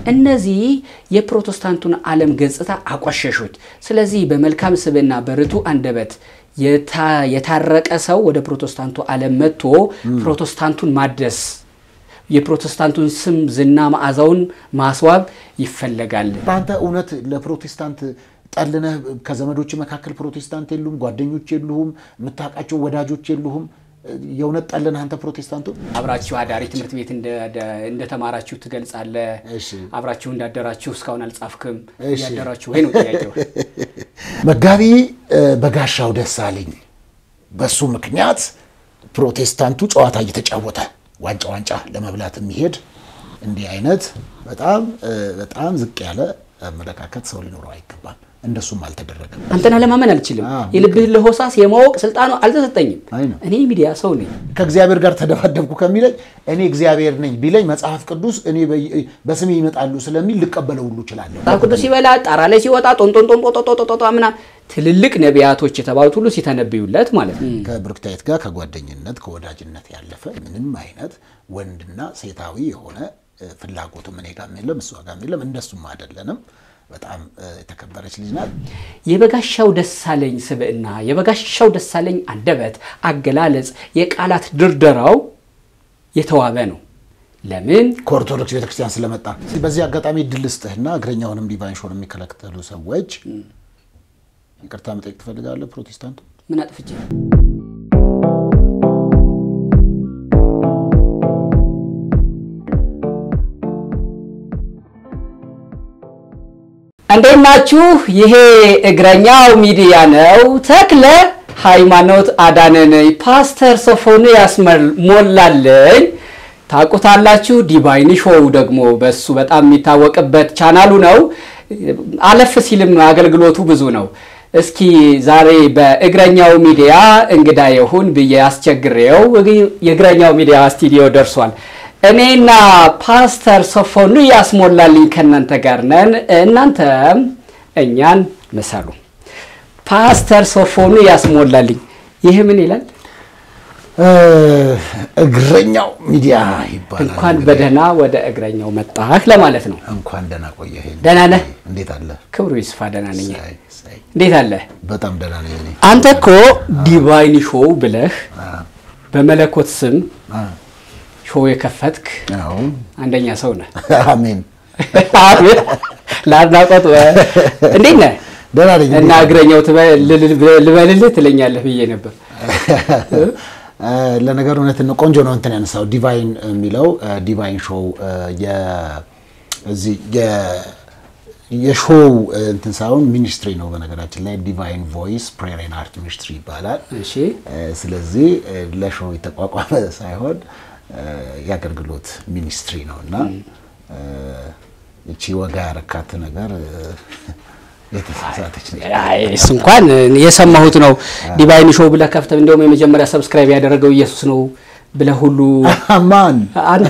እነዚህ የፕሮቴስታንቱን ዓለም ገጽታ አቆሸሹት። ስለዚህ በመልካም ስብዕና በርቱ አንደበት የታ- የታረቀ ሰው ወደ ፕሮቴስታንቱ ዓለም መጥቶ ፕሮቴስታንቱን ማደስ የፕሮቴስታንቱን ስም ዝና መዓዛውን ማስዋብ ይፈለጋል። በአንተ እውነት ለፕሮቴስታንት ጠልነህ ከዘመዶች መካከል ፕሮቴስታንት የሉም፣ ጓደኞች የሉሁም፣ የምታውቃቸው ወዳጆች የሉሁም። የእውነት ጠልነህ አንተ ፕሮቴስታንቱ አብራችሁ አዳሪ ትምህርት ቤት እንደ- እንደተማራችሁ ትገልጻለህ። እሺ። አብራችሁ እንዳደራችሁ እስካሁን አልጻፍክም። እሺ። ያደራችሁ ወይ ነው ጥያቄው። መጋቢ እ፣ በጋሻው ደሳለኝ በሱ ምክንያት ፕሮቴስታንቱ ጨዋታ እየተጫወተ ዋንጫ ዋንጫ ለመብላት የሚሄድ እንዲህ አይነት በጣም እ፣ በጣም ዝቅ ያለ አመለካከት ሰው ሊኖረው አይገባም። እንደሱም አልተደረገም። አንተን አለማመን አልችልም። አዎ። የልብህን ለሆሳስ የማወቅ ስልጣኑ አልተሰጠኝም። አይ ነው። እኔ ሚዲያ ሰው ነኝ። ከእግዚአብሔር ጋር ተደባደብኩ ከሚለኝ እኔ እግዚአብሔር ነኝ ቢለኝ መጽሐፍ ቅዱስ እኔ በ- በስሜ ይመጣሉ ስለሚል ልቀበለው ሁሉ እችላለሁ። መጽሐፍ ቅዱስ ሲበላ ጣራ ላይ ሲወጣ ጦንጦን ጦንጦ ምናምን ትልልቅ ነቢያቶች የተባሉት ሁሉ ሲተነብዩለት ማለት ነው። ከብሩክታይት ጋር ከጓደኝነት ከወዳጅነት ያለፈ ምንም አይነት ወንድና ሴታዊ የሆነ እ፣ ፍላጎቱ እኔ ጋርም የለም እሷ ጋርም የለም። እንደሱም አይደለንም። በጣም እ፣ የተከበረች ልጅ ናት። የበጋሻው ደሳለኝ ስብዕና፣ የበጋሻው ደሳለኝ አንደበት፣ አገላለጽ፣ የቃላት ድርደራው የተዋበ ነው። ለምን ከኦርቶዶክስ ቤተክርስቲያን ስለመጣ በዚህ አጋጣሚ ድል ስጥህና እግረኛውንም ዲቫይን ሾን የሚከለክተሉ ሰዎች ይቅርታ መጠየቅ ትፈልጋለህ? ፕሮቴስታንቱ ምን አጥፍቼ እንዴት ናችሁ? ይሄ እግረኛው ሚዲያ ነው። ተክለ ሃይማኖት አዳነ ነኝ። ፓስተር ሶፎንያስ ሞላለኝ ታውቁታላችሁ። ዲቫይን ሾው ደግሞ በሱ በጣም የሚታወቅበት ቻናሉ ነው። አለፍ ሲልም አገልግሎቱ ብዙ ነው። እስኪ ዛሬ በእግረኛው ሚዲያ እንግዳ ይሁን ብዬ አስቸግሬው የእግረኛው ሚዲያ ስቱዲዮ ደርሷል። እኔና ፓስተር ሶፎንያስ ሞላልኝ ከእናንተ ጋር ነን። እናንተም እኛን ምሰሉ። ፓስተር ሶፎንያስ ሞላልኝ ይህ ምን ይላል? እ፣ እግረኛው ሚዲያ ይባላል። እንኳን በደህና ወደ እግረኛው መጣህ ለማለት ነው። እንኳን ደህና ቆየህ። ደህና ነህ? እንዴት አለ? ክብሩ ይስፋ። ደህና ነኝ። ሳይ፣ ሳይ። እንዴት አለ? በጣም ደህና ነኝ እኔ። አንተ እኮ ዲቫይን ሾው ብለህ በመለኮት ስም አ፣ ሾው የከፈትክ አዎ። አንደኛ ሰው ነህ። አሜን። ለአድናቆት እንዴት ነህ? ደህና ነኝ። እና እግረኛው ትበ- ልል- ልበልልህ ትለኛለህ ብዬ ነበር። እ፣ ለነገሩ እውነት ነው። ቆንጆ ነው እንትን ያነሳው ዲቫይን የሚለው እ፣ ዲቫይን ሾው እ፣ የ- እዚህ የ- የሾው እ፣ እንትን ሳይሆን ሚኒስትሪ ነው። በነገራችን ላይ ዲቫይን ቮይስ ፕሬየር ኤንድ አርት ሚኒስትሪ ይባላል። እሺ እ፣ ስለዚህ እ፣ ለሾው የተቋቋመ ሳይሆን እ፣ የአገልግሎት ሚኒስትሪ ነው እና እ፣ እቺ ወጋ ያረካት ነገር እ፣ የተሳሳተች ነች። አይ፣ እሱ እንኳን የሰማሁት ነው። ዲቫይን ሾው ብለህ ከፍተህ እንዲያውም የመጀመሪያ ሰብስክራይብ ያደረገው ኢየሱስ ነው ብለህ ሁሉ ማን አንተ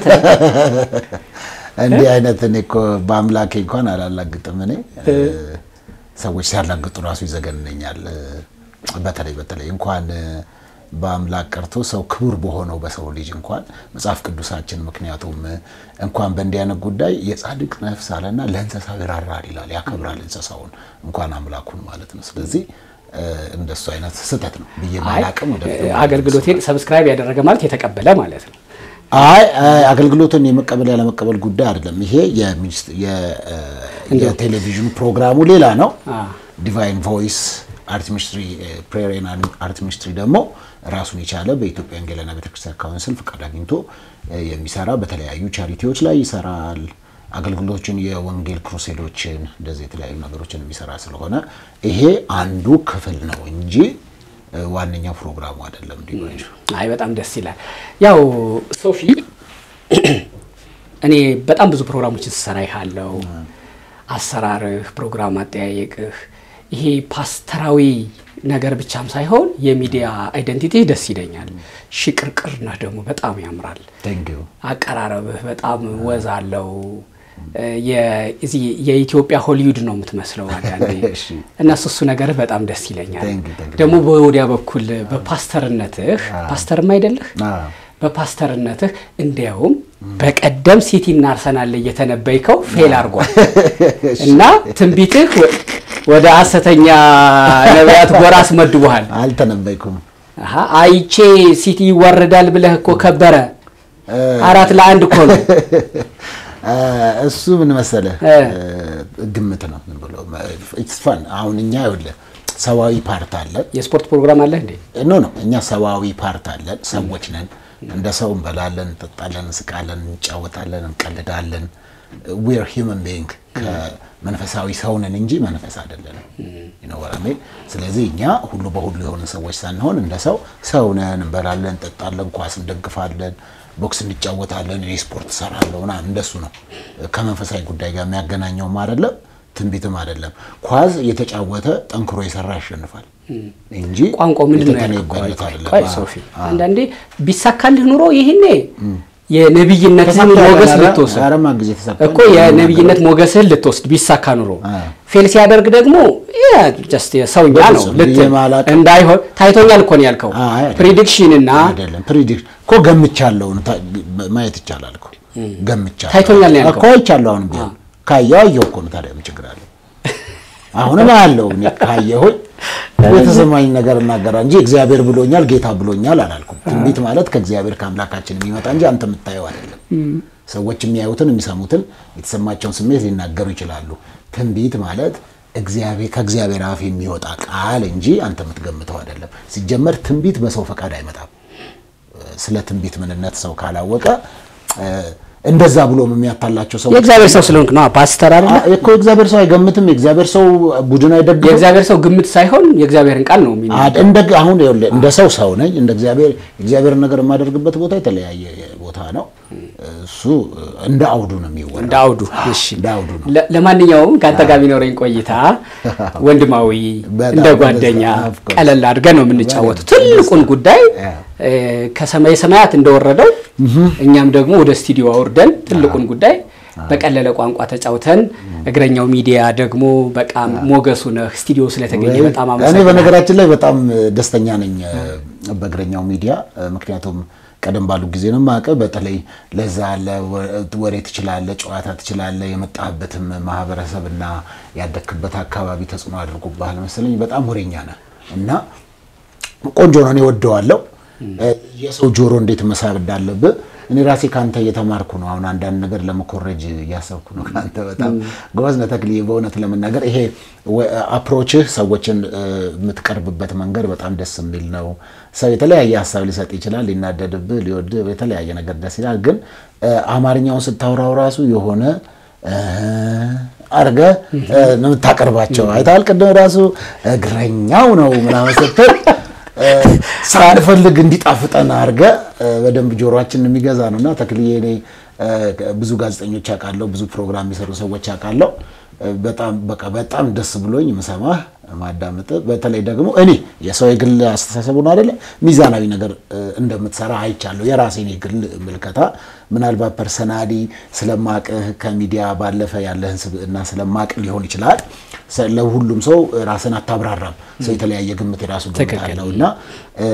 እንዲህ አይነት እኔ እኮ በአምላኬ እንኳን አላላግጥም። እኔ ሰዎች ሲያላግጡ ራሱ ይዘገንነኛል። በተለይ በተለይ እንኳን በአምላክ ቀርቶ ሰው ክቡር በሆነው በሰው ልጅ እንኳን መጽሐፍ ቅዱሳችን ምክንያቱም እንኳን በእንዲህ አይነት ጉዳይ የጻድቅ ነፍስ አለና ለእንስሳው ይራራል ይላል፣ ያከብራል እንስሳውን እንኳን አምላኩን ማለት ነው። ስለዚህ እንደሱ አይነት ስህተት ነው ብዬ ማላቅም ወደ አገልግሎቴን ሰብስክራይብ ያደረገ ማለት የተቀበለ ማለት ነው። አይ አይ፣ አገልግሎትን የመቀበል ያለመቀበል ጉዳይ አይደለም። ይሄ የሚኒስ- የ- የቴሌቪዥን ፕሮግራሙ ሌላ ነው። ዲቫይን ቮይስ አርት ሚኒስትሪ ፕሬየር ኤንድ አርት ሚኒስትሪ ደግሞ ራሱን የቻለ በኢትዮጵያ ወንጌላውያን ቤተክርስቲያን ካውንስል ፍቃድ አግኝቶ እ፣ የሚሰራ በተለያዩ ቻሪቲዎች ላይ ይሰራል። አገልግሎቶችን፣ የወንጌል ክሩሴዶችን እንደዚህ የተለያዩ ነገሮችን የሚሰራ ስለሆነ ይሄ አንዱ ክፍል ነው እንጂ እ፣ ዋነኛው ፕሮግራሙ አይደለም። ዲቫይን አይ በጣም ደስ ይላል። ያው ሶፊ እኔ በጣም ብዙ ፕሮግራሞችን ስሰራ ይሃለው አሰራርህ፣ ፕሮግራም አጠያየቅህ ይሄ ፓስተራዊ ነገር ብቻም ሳይሆን የሚዲያ አይደንቲቲ ደስ ይለኛል። ሽቅርቅር ነህ ደግሞ በጣም ያምራል። ቴንክ ዩ አቀራረብህ በጣም ወዝ አለው። የ- እዚህ የኢትዮጵያ ሆሊውድ ነው የምትመስለው አንዳንዴ እሺ። እና እሱ እሱ ነገርህ በጣም ደስ ይለኛል። Thank you, thank you. ደግሞ በወዲያ በኩል በፓስተርነትህ ፓስተርም አይደለህ አዎ። በፓስተርነትህ እንዲያውም በቀደም ሲቲና አርሰናል ላይ እየተነበይከው ፌል አድርጓል እና ትንቢትህ ወ- ወደ ሐሰተኛ ነቢያት ጎራ አስመድቦሃል። አልተነበይኩም። አሀ፣ አይቼ ሲቲ ይዋረዳል ብለህ እኮ ከበረ አራት ለአንድ እኮ ነው። እሱ ምን መሰለህ እ። ግምት ነው ዝም ብሎ ኢትስ ፈን አሁን እኛ ይኸውልህ ሰዋዊ ፓርት አለን የስፖርት ፕሮግራም አለህ እንዴ? ኖ ነው እኛ ሰዋዊ ፓርት አለን ሰዎች ነን እንደ ሰው እንበላለን እንጠጣለን እንስቃለን እንጫወታለን እንቀልዳለን ዊር ሂውመን ቢንግ ከመንፈሳዊ ሰው ነን እንጂ መንፈስ አይደለንም ይኖራሜ ስለዚህ እኛ ሁሉ በሁሉ የሆነ ሰዎች ሳንሆን እንደ ሰው ሰው ነን እንበላለን እንጠጣለን ኳስ እንደግፋለን ቦክስ እንጫወታለን እኔ ስፖርት እሰራለሁ ምናምን እንደሱ ነው ከመንፈሳዊ ጉዳይ ጋር የሚያገናኘውም አይደለም ትንቢትም አይደለም ኳስ እየተጫወተ ጠንክሮ የሰራ ያሸንፋል እንጂ ቋንቋው ምንድን ነው ያልከው? ቆይ የተተነበየለት ቆይ አይደለም ቆይ አዎ። ሶፊ፣ አንዳንዴ ቢሳካልህ ኑሮ ይህኔ የነብይነትህን ተሳክቷል። ሞገስ ኧረ- ልትወስድ ኧረማ ጊዜ ተሳክቷል። እኮ የነብይነት ሞገስህን ልትወስድ ቢሳካ ኑሮ ፌል ሲያደርግ ደግሞ ጀስት ሰውኛ ነው በፍጹም ልትል ብዬ ማላውቅ- እንዳይሆን ታይቶኛል እኮ ነው ያልከው። አይ አይደለም። ፕሪዲክሽን እና አይደለም ፕሪዲክሽን እኮ ገምቻለሁ ነው ታ- ማየት ይቻላል እኮ ገምቻለሁ ታይቶኛል ነው ያልከው። እኮ አይቻለሁ አሁን ቢሆን ካየሁ አየሁ እኮ ነው ታዲያ ምን ችግር አለው አሁንም አያለሁ እኔ ካየሁኝ የተሰማኝ ነገር እናገራ እንጂ እግዚአብሔር ብሎኛል ጌታ ብሎኛል አላልኩም ትንቢት ማለት ከእግዚአብሔር ከአምላካችን የሚመጣ እንጂ አንተ የምታየው አይደለም ሰዎች የሚያዩትን የሚሰሙትን የተሰማቸውን ስሜት ሊናገሩ ይችላሉ ትንቢት ማለት እግዚአብሔር ከእግዚአብሔር አፍ የሚወጣ ቃል እንጂ አንተ የምትገምተው አይደለም ሲጀመር ትንቢት በሰው ፈቃድ አይመጣም ስለ ትንቢት ምንነት ሰው ካላወቀ እ፣ እንደዛ ብሎ የሚያታላቸው ሰው የእግዚአብሔር ሰው ስለሆንክ ነው ፓስተር አይደለ? እኮ የእግዚአብሔር ሰው አይገምትም። የእግዚአብሔር ሰው ቡድን አይደግፍም። የእግዚአብሔር ሰው ግምት ሳይሆን የእግዚአብሔርን ቃል ነው የሚናገረው። አድ- እንደ አሁን ይኸውልህ እንደ ሰው ሰው ነኝ። እንደ እግዚአብሔር የእግዚአብሔርን ነገር የማደርግበት ቦታ የተለያየ ቦታ ነው። እሱ እንደ አውዱ ነው የሚወራው። እንደ አውዱ እሺ። እንደ አውዱ ነው። ለ- ለማንኛውም ከአንተ ጋር ቢኖረኝ ቆይታ ወንድማዊ በጣም እንደ ጓደኛ of course። ቀለል አድርገን ነው የምንጫወተው። በጣም ትልቁን ጉዳይ Yeah. እ፣ ከሰማይ ሰማያት እንደወረደው እኛም ደግሞ ወደ ስቱዲዮ አውርደን ትልቁን ጉዳይ በቀለለ ቋንቋ ተጫውተን እግረኛው ሚዲያ ደግሞ በጣም ሞገሱ ነህ ስቱዲዮ ስለተገኘ በጣም እኔ አመሰግናለሁ። በነገራችን ላይ በጣም ደስተኛ ነኝ በእግረኛው ሚዲያ። ምክንያቱም ቀደም ባሉ ጊዜ ነው የማውቅህ። በተለይ ለዛ አለ ወሬ ትችላለህ፣ ጨዋታ ትችላለህ። የመጣህበትም ማህበረሰብና ያደግክበት አካባቢ ተጽዕኖ አድርጎብሃል መሰለኝ። በጣም ወሬኛ ነህ እና ቆንጆ ነው። እኔ ወደዋለሁ። የሰው ጆሮ እንዴት መሳብ እንዳለብህ እኔ ራሴ ከአንተ እየተማርኩ ነው። አሁን አንዳንድ ነገር ለመኮረጅ እያሰብኩ ነው ከአንተ። በጣም ጎበዝ ነህ ተክልዬ። በእውነት ለመናገር ይሄ አፕሮችህ ሰዎችን እ፣ የምትቀርብበት መንገድ በጣም ደስ የሚል ነው። ሰው የተለያየ ሀሳብ ሊሰጥ ይችላል፣ ሊናደድብህ፣ ሊወድህ፣ የተለያየ ነገር ደስ ይላል። ግን እ፣ አማርኛውን ስታወራው ራሱ የሆነ እ፣ አድርገህ እ፣ ነው የምታቀርባቸው። አይተሃል ቅድም ራሱ እግረኛው ነው ምናምን ስትል ሳንፈልግ እንዲጣፍጠን አድርገህ በደንብ ጆሮአችንን የሚገዛ ነው እና ተክልዬ እኔ እ፣ ብዙ ጋዜጠኞች አውቃለሁ፣ ብዙ ፕሮግራም የሚሰሩ ሰዎች አውቃለሁ። እ፣ በጣም በቃ በጣም ደስ ብሎኝ ምሰማህ ማዳመጥ፣ በተለይ ደግሞ እኔ የሰው የግል አስተሳሰቡ ነው አይደለ ሚዛናዊ ነገር እ፣ እንደምትሰራ አይቻለሁ። የራሴን የግል ምልከታ ምናልባት ፐርሰናሊ ስለማቅህ ከሚዲያ ባለፈ ያለህን ስብዕና ስለማቅ ሊሆን ይችላል። ሰ- ለሁሉም ሰው ራስን አታብራራም። ሰው የተለያየ ግምት የራሱ ግምት ትክክል። አለው እና እ፣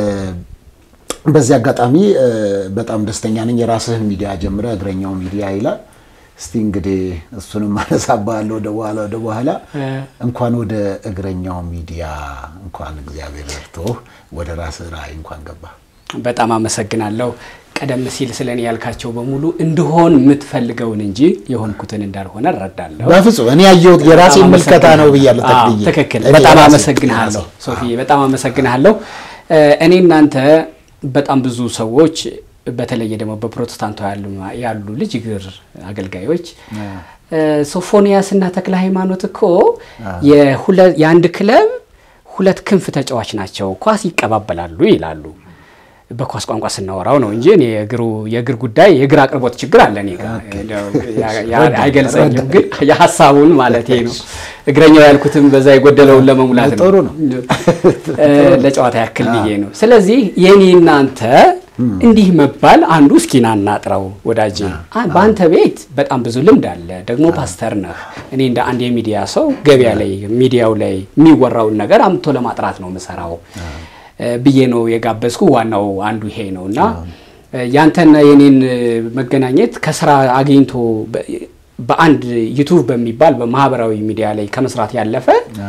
በዚህ አጋጣሚ እ፣ በጣም ደስተኛ ነኝ። የራስህን ሚዲያ ጀምረ እግረኛው ሚዲያ ይላል። እስቲ እንግዲህ እሱንም አነሳብሃለሁ ወደ በኋላ ወደ በኋላ እንኳን ወደ እግረኛው ሚዲያ እንኳን እግዚአብሔር ረድቶህ ወደ ራስህ ራዕይ እንኳን ገባ። በጣም አመሰግናለሁ። ቀደም ሲል ስለ እኔ ያልካቸው በሙሉ እንድሆን የምትፈልገውን እንጂ የሆንኩትን እንዳልሆነ እረዳለሁ። በፍጹም እኔ ያየሁት የራሴ በጣም ምልከታ ነው ብያለሁ። አዎ፣ ተክልዬ ትክክል። እኔ በጣም የራሴ- አመሰግንሃለሁ የራሴ። ሶፊ፣ በጣም አመሰግንሃለሁ። እ፣ እኔ እናንተ በጣም ብዙ ሰዎች በተለየ ደግሞ በፕሮቴስታንቱ ያሉ ያሉ ልጅ እግር አገልጋዮች እ፣ ሶፎንያስ እና ተክለ ሃይማኖት እኮ የሁለ- የአንድ ክለብ ሁለት ክንፍ ተጫዋች ናቸው፣ ኳስ ይቀባበላሉ ይላሉ። በኳስ ቋንቋ ስናወራው ነው እንጂ እኔ የእግሩ የእግር ጉዳይ የእግር አቅርቦት ችግር አለ እኔ ጋር እንደው ያ- ያ- አይገልጸኝም፣ ግን የሀሳቡን ማለት ነው። እግረኛው ያልኩትም በዛ የጎደለውን ለመሙላት ነው። ጥሩ ነው። እ፣ ለጨዋታ ያክል ብዬ ነው። ስለዚህ የኔ እናንተ እንዲህ መባል አንዱ እስኪና እናጥረው ወዳጄ፣ አ- በአንተ ቤት በጣም ብዙ ልምድ አለ። ደግሞ ፓስተር ነህ። እኔ እንደ አንድ የሚዲያ ሰው ገበያ ላይ ሚዲያው ላይ የሚወራውን ነገር አምጥቶ ለማጥራት ነው የምሰራው እ፣ ብዬ ነው የጋበዝኩ። ዋናው አንዱ ይሄ ነው እና ያንተና የኔን መገናኘት ከስራ አግኝቶ በአንድ ዩቱብ በሚባል በማህበራዊ ሚዲያ ላይ ከመስራት ያለፈ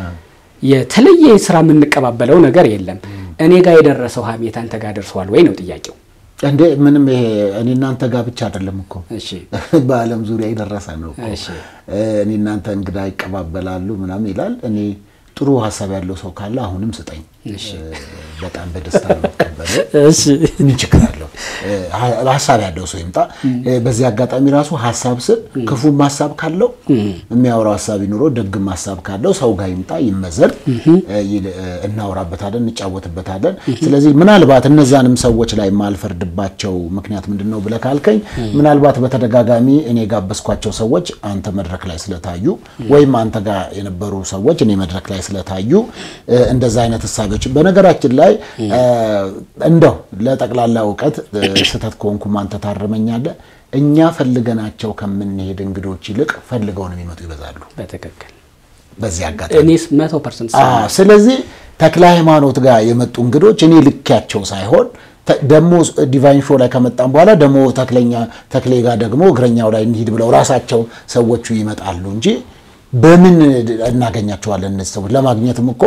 የተለየ ስራ የምንቀባበለው ነገር የለም። እኔ ጋር የደረሰው ሀሜት አንተ ጋር ደርሰዋል ወይ ነው ጥያቄው። እንዴ ምንም ይሄ እኔ እናንተ ጋር ብቻ አይደለም እኮ እሺ በዓለም ዙሪያ የደረሰ ነው እኮ። እሺ እኔ እናንተ እንግዳ ይቀባበላሉ ምናምን ይላል። እኔ ጥሩ ሀሳብ ያለው ሰው ካለ አሁንም ስጠኝ። እሺ በጣም በደስታ ነው የምቀበለው። እሺ ምን ችግር አለው? ሀሳብ ያለው ሰው ይምጣ። በዚህ አጋጣሚ ራሱ ሀሳብ ስል ክፉም ሀሳብ ካለው የሚያወራው ሀሳብ ይኑሮ፣ ደግም ሀሳብ ካለው ሰው ጋር ይምጣ፣ ይመዘን፣ እናወራበታለን፣ እንጫወትበታለን። ስለዚህ ምናልባት እነዛንም ሰዎች ላይ የማልፈርድባቸው ምክንያት ምንድን ነው ብለህ ካልከኝ ምናልባት በተደጋጋሚ እኔ የጋበዝኳቸው ሰዎች አንተ መድረክ ላይ ስለታዩ ወይም አንተ ጋር የነበሩ ሰዎች እኔ መድረክ ላይ ስለታዩ እንደዛ አይነት እሳቤዎች በነገራችን ላይ እንደው ለጠቅላላ እውቀት ስህተት ከሆንኩም አንተ ታርመኛለህ። እኛ ፈልገናቸው ከምንሄድ እንግዶች ይልቅ ፈልገውን የሚመጡ ይበዛሉ። በትክክል በዚህ አጋጣሚ እኔስ መቶ ፐርሰንት አዎ። ስለዚህ ተክለ ሃይማኖት ጋር የመጡ እንግዶች እኔ ልኪያቸው ሳይሆን ደግሞ ዲቫይን ሾው ላይ ከመጣም በኋላ ደግሞ ተክለኛ ተክሌ ጋር ደግሞ እግረኛው ላይ እንሂድ ብለው ራሳቸው ሰዎቹ ይመጣሉ እንጂ በምን እናገኛቸዋለን? እነዚህ ሰዎች ለማግኘትም እኮ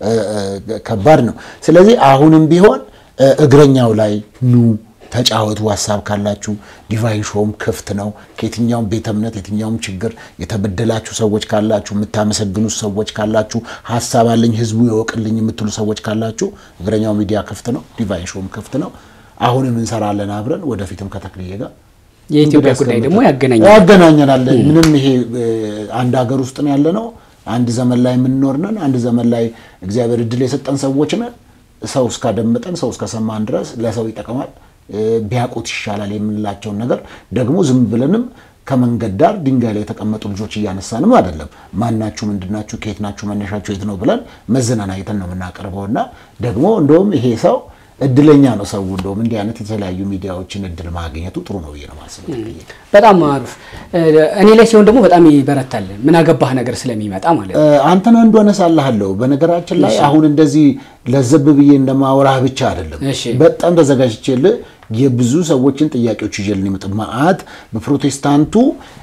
ከባድ ነው። ስለዚህ አሁንም ቢሆን እግረኛው ላይ ኑ ተጫወቱ። ሀሳብ ካላችሁ ዲቫይን ሾውም ክፍት ነው። ከየትኛውም ቤተ እምነት የትኛውም ችግር የተበደላችሁ ሰዎች ካላችሁ፣ የምታመሰግኑት ሰዎች ካላችሁ፣ ሀሳብ አለኝ ህዝቡ ይወቅልኝ የምትሉ ሰዎች ካላችሁ እግረኛው ሚዲያ ክፍት ነው። ዲቫይን ሾውም ክፍት ነው። አሁንም እንሰራለን አብረን ወደፊትም ከተክልዬ ጋር የኢትዮጵያ ጉዳይ ደግሞ ያገናኛል። ያገናኘናል። ምንም ይሄ አንድ ሀገር ውስጥ ነው ያለ ነው። አንድ ዘመን ላይ የምንኖር ነን። አንድ ዘመን ላይ እግዚአብሔር እድል የሰጠን ሰዎች ነን። ሰው እስካደመጠን ሰው እስከሰማን ድረስ ለሰው ይጠቅማል ቢያውቁት ይሻላል የምንላቸውን ነገር ደግሞ ዝም ብለንም ከመንገድ ዳር ድንጋይ ላይ የተቀመጡ ልጆች እያነሳንም አይደለም። ማናችሁ፣ ምንድናችሁ፣ ከየት ናችሁ፣ መነሻችሁ የት ነው ብለን መዝናና አይተን ነው የምናቀርበው እና ደግሞ እንደውም ይሄ ሰው እድለኛ ነው ሰው እንደውም እንዲህ አይነት የተለያዩ ሚዲያዎችን እድል ማግኘቱ ጥሩ ነው ብዬ ነው የማስበው። በጣም አሪፍ። እኔ ላይ ሲሆን ደግሞ በጣም ይበረታል። ምን አገባህ ነገር ስለሚመጣ ማለት ነው። አንተን አንዱ አነሳልሃለሁ። በነገራችን ላይ አሁን እንደዚህ ለዘብ ብዬ እንደማወራህ ብቻ አይደለም፣ እሺ። በጣም ተዘጋጅቼልህ የብዙ ሰዎችን ጥያቄዎች ይዤልን የመጣ መዓት በፕሮቴስታንቱ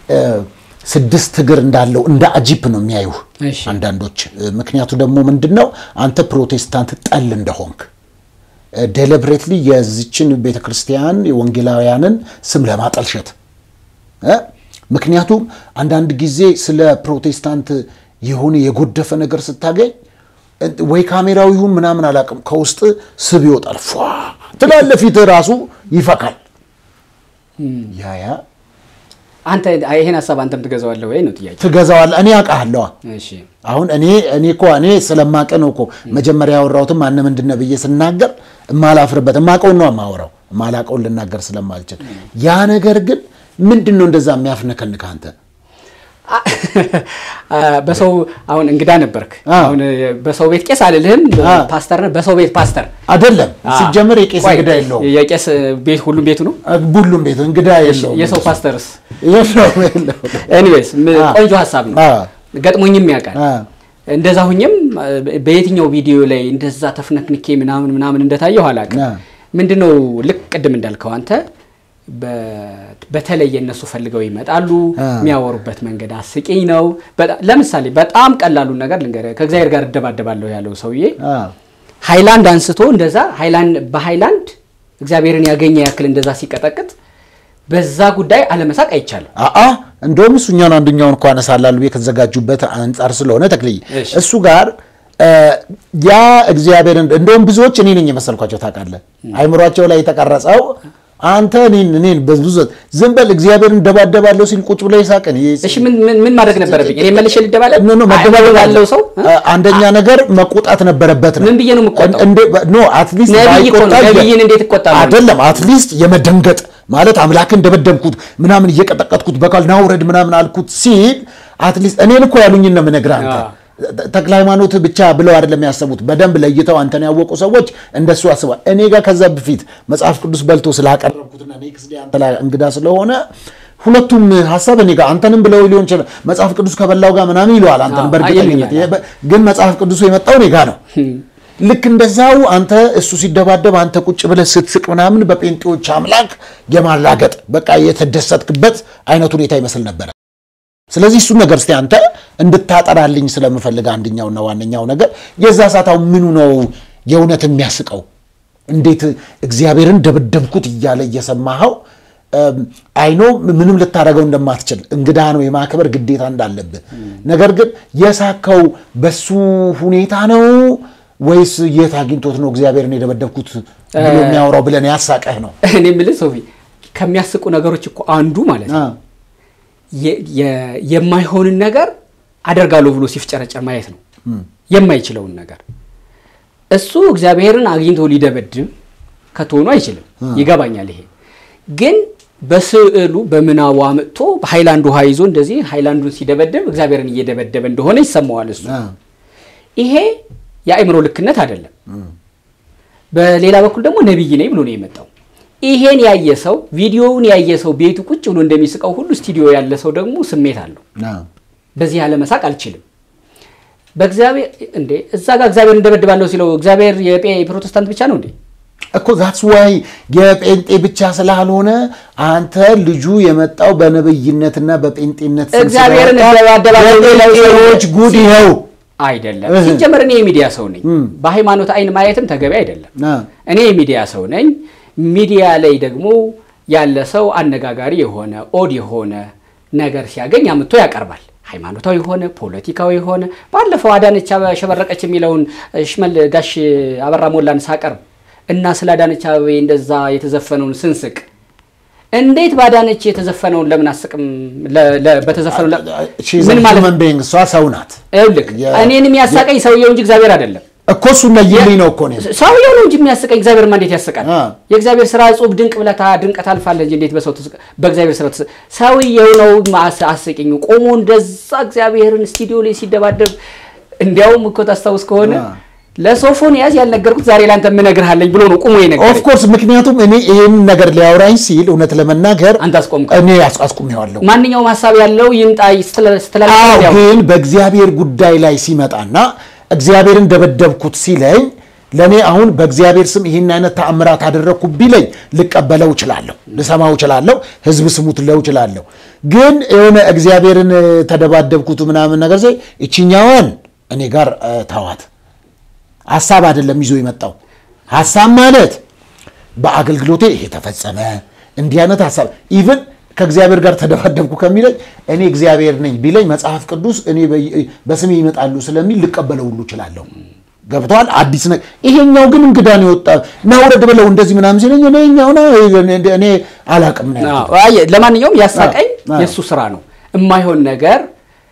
ስድስት እግር እንዳለው እንደ አጂፕ ነው የሚያዩህ እሺ። አንዳንዶች። ምክንያቱ ደግሞ ምንድን ነው አንተ ፕሮቴስታንት ጠል እንደሆንክ ዴሊብሬትሊ የዚችን ቤተ ክርስቲያን የወንጌላውያንን ስም ለማጠልሸት እ ምክንያቱም አንዳንድ ጊዜ ስለ ፕሮቴስታንት የሆነ የጎደፈ ነገር ስታገኝ ወይ ካሜራው ይሁን ምናምን አላውቅም፣ ከውስጥ ስብ ይወጣል። ፏ ትላለህ፣ ፊትህ ራሱ ይፈካል። ያ ያ አንተ ይሄን ሀሳብ አንተም ትገዛዋለህ ወይ ነው ጥያቄ። ትገዛዋለህ። እኔ አውቃለዋ እሺ አሁን እኔ እኔ እኮ እኔ ስለማቀ ነው እኮ መጀመሪያ ያወራሁትም ማን ምንድን ነው ብዬ ስናገር እማላፍርበት እማቀውን ነው የማወራው እማላቀውን ልናገር ስለማልችል ያ ነገር ግን ምንድን ነው እንደዛ የሚያፍነከንክ አንተ በሰው አሁን እንግዳ ነበርክ። አዎ። አሁን በሰው ቤት ቄስ አልልህም፣ አዎ። ፓስተር ነህ። በሰው ቤት ፓስተር አይደለም ሲጀመር የቄስ ቆይ፣ እንግዳ የለውም የቄስ ቤት ሁሉም ቤቱ ነው። ሁሉም ቤት እንግዳ የለውም የሰው ፓስተርስ? የለውም የለውም ኤኒዌይስ አዎ። ቆንጆ ሀሳብ ነው። አዎ። ገጥሞኝም ያውቃል። አዎ። እንደዛ ሁኝም በየትኛው ቪዲዮ ላይ እንደዛ ተፍነክንኬ ምናምን ምናምን እንደታየው አላውቅም። አዎ። ምንድነው ልክ ቅድም እንዳልከው አንተ በ- በተለይ እነሱ ፈልገው ይመጣሉ። አዎ። የሚያወሩበት መንገድ አስቂኝ ነው። በጣም- ለምሳሌ በጣም ቀላሉን ነገር ልንገርህ። ከእግዚአብሔር ጋር እደባደባለሁ ያለው ሰውዬ አዎ። ሃይላንድ አንስቶ እንደዛ ሃይላንድ በሃይላንድ እግዚአብሔርን ያገኘ ያክል እንደዛ ሲቀጠቅጥ በዛ ጉዳይ አለመሳቅ አይቻልም። አአ እንደውም እሱ እኛን አንደኛውን እኮ አነሳላሉ ብዬ ከተዘጋጁበት አንጻር ስለሆነ ተክልዬ እሺ። እሱ ጋር እ፣ ያ እግዚአብሔርን እንደውም ብዙዎች እኔ ነኝ የመሰልኳቸው ታውቃለህ። አይምሯቸው ላይ የተቀረጸው አንተ እኔን እኔን በብዙ ዝም በል እግዚአብሔርን ደባደባለሁ ሲል ቁጭ ብሎ ይሳቅን እሺ ምን ምን- ምን ማድረግ ነበረብኝ? እኔ መልሼ ልደባለቅ? ኖ ኖ መደባደብ አእምሮ ያለው ሰው እ? አንደኛ ነገር መቆጣት ነበረበት ነው። ምን ብዬ ነው የምቆጣው? እንደ ኖ አትሊስት ነቢይ እኮ ነው። ነቢይን እንዴት እቆጣለሁ? አይደለም አትሊስት የመደንገጥ ማለት አምላክን ደበደብኩት ምናምን እየቀጠቀጥኩት በቃል ናውረድ ምናምን አልኩት ሲል አትሊስት እኔን እኮ ያሉኝን ነው የምነግርህ አንተ አዎ። ተክለ ሃይማኖት ብቻ ብለው አይደለም ያሰቡት። በደንብ ለይተው አንተን ያወቁ ሰዎች እንደሱ አስበዋል። እኔ ጋር ከዛ በፊት መጽሐፍ ቅዱስ በልቶ ስላቀረብኩትና ኔክስት ዴይ አንተ ላይ እንግዳ ስለሆነ ሁለቱም ሀሳብ እኔ ጋር አንተንም ብለው ሊሆን ይችላል። መጽሐፍ ቅዱስ ከበላው ጋር ምናምን ይለዋል አንተን አዎ፣ በእርግጠኝነት ይሉኛል። ግን መጽሐፍ ቅዱሱ የመጣው እኔ ጋር ነው። ልክ እንደዛው አንተ እሱ ሲደባደብ አንተ ቁጭ ብለህ ስትስቅ ምናምን በጴንጤዎች አምላክ የማላገጥ በቃ የተደሰትክበት አይነት ሁኔታ ይመስል ነበረ። ስለዚህ እሱን ነገር እስቲ አንተ እንድታጠራልኝ ስለምፈልግ አንደኛውና ዋነኛው ነገር የዛ ሳታው ምኑ ነው የእውነት የሚያስቀው? እንዴት እግዚአብሔርን ደበደብኩት እያለ እየሰማኸው አይኖ ምንም ልታደርገው እንደማትችል እንግዳ ነው የማክበር ግዴታ እንዳለብህ። ነገር ግን የሳከው በሱ ሁኔታ ነው ወይስ የት አግኝቶት ነው እግዚአብሔርን የደበደብኩት ብሎ የሚያወራው ብለን ያሳቀህ ነው? እኔ የምልህ ሶፊ ከሚያስቁ ነገሮች እኮ አንዱ ማለት ነው የማይሆንን ነገር አደርጋለሁ ብሎ ሲፍጨረጨር ማየት ነው። የማይችለውን ነገር እሱ እግዚአብሔርን አግኝቶ ሊደበድብ ከትሆኑ አይችልም። ይገባኛል። ይሄ ግን በስዕሉ በምናቡ አምጥቶ በሃይላንድ ውሃ ይዞ እንደዚህ ሃይላንዱን ሲደበድብ እግዚአብሔርን እየደበደበ እንደሆነ ይሰማዋል እሱ። ይሄ የአእምሮ ልክነት አይደለም። በሌላ በኩል ደግሞ ነቢይ ነኝ ብሎ ነው የመጣው። ይሄን ያየ ሰው ቪዲዮውን ያየ ሰው ቤቱ ቁጭ ብሎ እንደሚስቀው ሁሉ ስቱዲዮ ያለ ሰው ደግሞ ስሜት አለው። በዚህ ያለ መሳቅ አልችልም። በእግዚአብሔር እንዴ እዛ ጋር እግዚአብሔር እንደበድባለሁ ሲለው እግዚአብሔር የፕሮቴስታንት ብቻ ነው እንዴ? እኮ ዛትስ ዋይ የጴንጤ ብቻ ስላልሆነ አንተ ልጁ የመጣው በነብይነትና በጴንጤነት እግዚአብሔርን ጴንጤዎች ጉድ ይኸው አይደለም። ሲጀመር እኔ የሚዲያ ሰው ነኝ። በሃይማኖት አይን ማየትም ተገቢ አይደለም። እኔ የሚዲያ ሰው ነኝ። ሚዲያ ላይ ደግሞ ያለ ሰው አነጋጋሪ የሆነ ኦድ የሆነ ነገር ሲያገኝ አምጥቶ ያቀርባል። ሃይማኖታዊ የሆነ ፖለቲካዊ የሆነ ባለፈው አዳነች ሸበረቀች የሚለውን ሽመል ጋሽ አበራ ሞላን ሳቀርብ እና ስለ አዳነች አበቤ እንደዛ የተዘፈነውን ስንስቅ እንዴት በአዳነች የተዘፈነውን ለምን አስቅም? በተዘፈነው ምን ማለት እሷ ሰው ናት። ይኸውልህ እኔን የሚያሳቀኝ ሰውየው እንጂ እግዚአብሔር አይደለም እኮ እሱ ነይልኝ ነው እኮ ሰውየው ነው እንጂ የሚያስቀኝ እግዚአብሔርማ እንዴት ያስቃል? የእግዚአብሔር ስራ እጹብ ድንቅ ብለታ ድንቅ ታልፋለህ እንጂ እንዴት በሰው በእግዚአብሔር ስራ ሰውየው ነው አስቂኝ ቆሞ እንደዛ እግዚአብሔርን ስቱዲዮ ላይ ሲደባደብ እንዲያውም እኮ ታስታውስ ከሆነ ለሶፎንያስ ያልነገርኩት ዛሬ ላንተ የምነግርሃለኝ ብሎ ነው ቁሞ የነገረኝ። ኦፍኮርስ ምክንያቱም እኔ ይህን ነገር ሊያወራኝ ሲል እውነት ለመናገር አንተ አስቆምከው። እኔ አስቁሜዋለሁ። ማንኛውም ሀሳብ ያለው ይምጣ ስትላል ግን በእግዚአብሔር ጉዳይ ላይ ሲመጣና እግዚአብሔርን ደበደብኩት ሲለኝ ለእኔ አሁን በእግዚአብሔር ስም ይህን አይነት ተአምራት አደረግኩ ቢለኝ ልቀበለው እችላለሁ፣ ልሰማው እችላለሁ፣ ህዝብ ስሙት ለው እችላለሁ። ግን የሆነ እግዚአብሔርን ተደባደብኩት ምናምን ነገር ዘይ እችኛዋን እኔ ጋር ተዋት። ሀሳብ አይደለም ይዞ የመጣው ሀሳብ ማለት በአገልግሎቴ ይሄ ተፈጸመ እንዲህ አይነት ሀሳብ ኢቭን ከእግዚአብሔር ጋር ተደባደብኩ ከሚለኝ እኔ እግዚአብሔር ነኝ ቢለኝ መጽሐፍ ቅዱስ እኔ በስሜ ይመጣሉ ስለሚል ልቀበለው ሁሉ እችላለሁ። ገብተዋል። አዲስ ነገር ይሄኛው ግን እንግዳ ነው የወጣ ናውረድ ብለው እንደዚህ ምናምን ሲለኝ እኔኛው እኔ አላቅም ነው። ለማንኛውም ያሳቀኝ የእሱ ስራ ነው። የማይሆን ነገር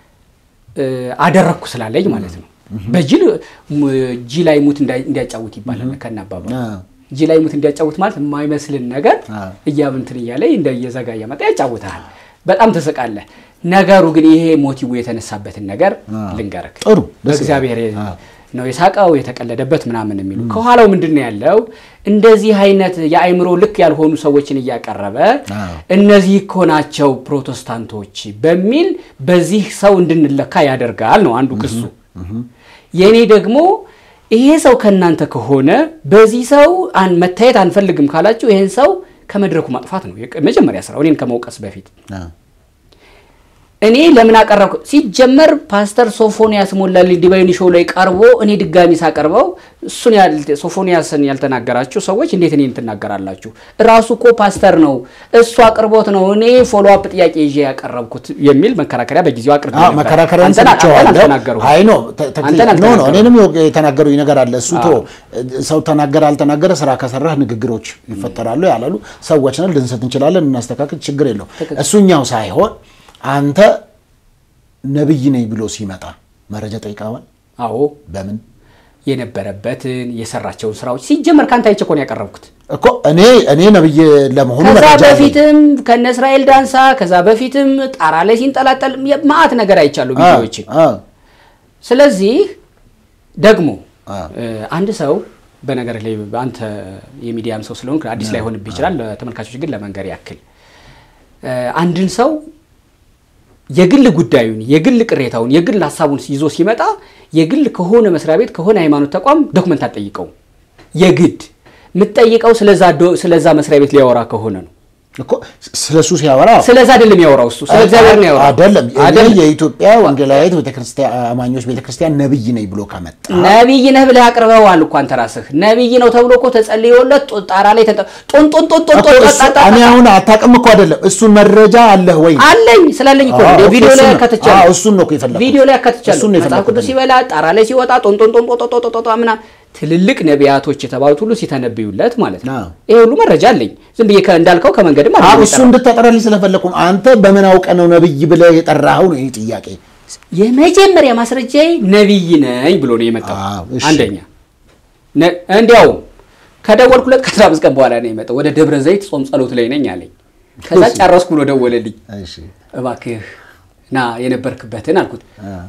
አደረግኩ ስላለኝ ማለት ነው። በጅል ጂ ላይ ሙት እንዲያጫውት ይባላል ከናባባ ጂ ላይ ሙት እንዲያጫውት ማለት የማይመስልን ነገር እያብንትን እያለ እንደ እየዘጋ እያመጣ ያጫውታል። በጣም ትስቃለህ። ነገሩ ግን ይሄ ሞቲቭ የተነሳበትን ነገር ልንገርክ። ጥሩ በእግዚአብሔር ነው የሳቀው የተቀለደበት ምናምን የሚሉ ከኋላው ምንድን ነው ያለው? እንደዚህ አይነት የአእምሮ ልክ ያልሆኑ ሰዎችን እያቀረበ እነዚህ እኮ ናቸው ፕሮቴስታንቶች በሚል በዚህ ሰው እንድንለካ ያደርጋል ነው አንዱ ክሱ። የእኔ ደግሞ ይሄ ሰው ከእናንተ ከሆነ በዚህ ሰው መታየት አንፈልግም ካላችሁ ይህን ሰው ከመድረኩ ማጥፋት ነው መጀመሪያ ስራው፣ እኔን ከመውቀስ በፊት እኔ ለምን አቀረብኩ? ሲጀመር ፓስተር ሶፎንያስ ሞላልኝ ዲቫይን ሾው ላይ ቀርቦ እኔ ድጋሚ ሳቀርበው እሱን ሶፎንያስን ያልተናገራችሁ ሰዎች እንዴት እኔን ትናገራላችሁ? እራሱ እኮ ፓስተር ነው፣ እሱ አቅርቦት ነው፣ እኔ ፎሎ አፕ ጥያቄ ይዤ ያቀረብኩት የሚል መከራከሪያ በጊዜው አቅርቤ ነበር። መከራከሪያ አይ ኖ እኔንም የተናገሩኝ ነገር አለ። እሱ ቶ ሰው ተናገረ አልተናገረ ስራ ከሰራህ ንግግሮች ይፈጠራሉ ያላሉ ሰዎች ነን፣ ልንሰት እንችላለን፣ እናስተካክል፣ ችግር የለው እሱኛው ሳይሆን አንተ ነብይ ነኝ ብሎ ሲመጣ መረጃ ጠይቀዋል? አዎ። በምን የነበረበትን የሰራቸውን ስራዎች ሲጀመር ከአንተ አይቼ እኮ ነው ያቀረብኩት እኮ እኔ እኔ ነብይ ለመሆኑ ከዛ መረጃ አለኝ። በፊትም ከነ እስራኤል ዳንሳ ከዛ በፊትም ጣራ ላይ ሲንጠላጠል ማአት ነገር አይቻሉ ቪዲዮዎች። አ ስለዚህ ደግሞ አ አንድ ሰው በነገር ላይ አንተ የሚዲያም ሰው ስለሆንክ አዲስ ላይ ሆንብህ ይችላል። ለተመልካቾች ግን ለመንገር ያክል አንድን ሰው የግል ጉዳዩን የግል ቅሬታውን የግል ሀሳቡን ይዞ ሲመጣ የግል ከሆነ መስሪያ ቤት ከሆነ ሃይማኖት ተቋም ዶክመንት አትጠይቀውም። የግድ የምትጠይቀው ስለዛ ዶ- ስለዛ መስሪያ ቤት ሊያወራ ከሆነ ነው። እኮ ስለ እሱ ሲያወራ ስለዛ አይደለም ያወራው እሱ ስለ እግዚአብሔር ነው ያወራው። አይደለም እኔ አይደለም የኢትዮጵያ ወንጌላዊት ቤተክርስቲያን አማኞች ቤተክርስቲያን ነብይ ነኝ ብሎ ከመጣ ነቢይ ነህ ብለህ አቅርበዋል እኮ አንተ ራስህ ነቢይ ነው ተብሎ እኮ ተጸልዮለት ጦ- ጣራ ላይ ተንጠ- ጦን ጦን ጦን ጦን እኮ ጦን እሱ- ጣ- ጣ- እኔ አሁን አታውቅም እኮ አይደለም እሱን መረጃ አለህ ወይ አለኝ ስላለኝ እኮ ነው። አዎ፣ ቪዲዮ ላይ እሱን ነው። አካትቻለሁ። አዎ፣ እሱን ነው እኮ የፈለኩት። ቪዲዮ ላይ አካትቻለሁ። እሱን ነው መጽሐፍ የፈለኩት ቅዱስ እኔ። ሲበላ ጣራ ላይ ሲወጣ ጦን ጦን ጦን ጦ- ጦ- ጦ- ጦ- ጦ- ምናምን ትልልቅ ነቢያቶች የተባሉት ሁሉ ሲተነብዩለት ማለት ነው። አዎ። ይሄ ሁሉ መረጃ አለኝ። ዝም ብዬ ከ- እንዳልከው ከመንገድም አዎ አይደለም እሱ የጠራሁት። እንድታጠራልኝ ስለፈለኩ ነው። አንተ በምን አውቀህ ነው ነብይ ብለህ የጠራኸው ነው ይህ ጥያቄ። የመጀመሪያ ማስረጃዬ ነቢይ ነኝ ብሎ ነው የመጣው። አዎ፣ እሺ። አንደኛ ነ- እንዲያውም ከደወልኩለት ከአስራ አምስት ቀን በኋላ ነው የመጣው። ወደ ደብረ ዘይት ጾም ጸሎት ላይ ነኝ አለኝ። ከዛ እሺ። ጨረስኩ ብሎ ደወለልኝ። እሺ እባክህ ና የነበርክበትን አልኩት።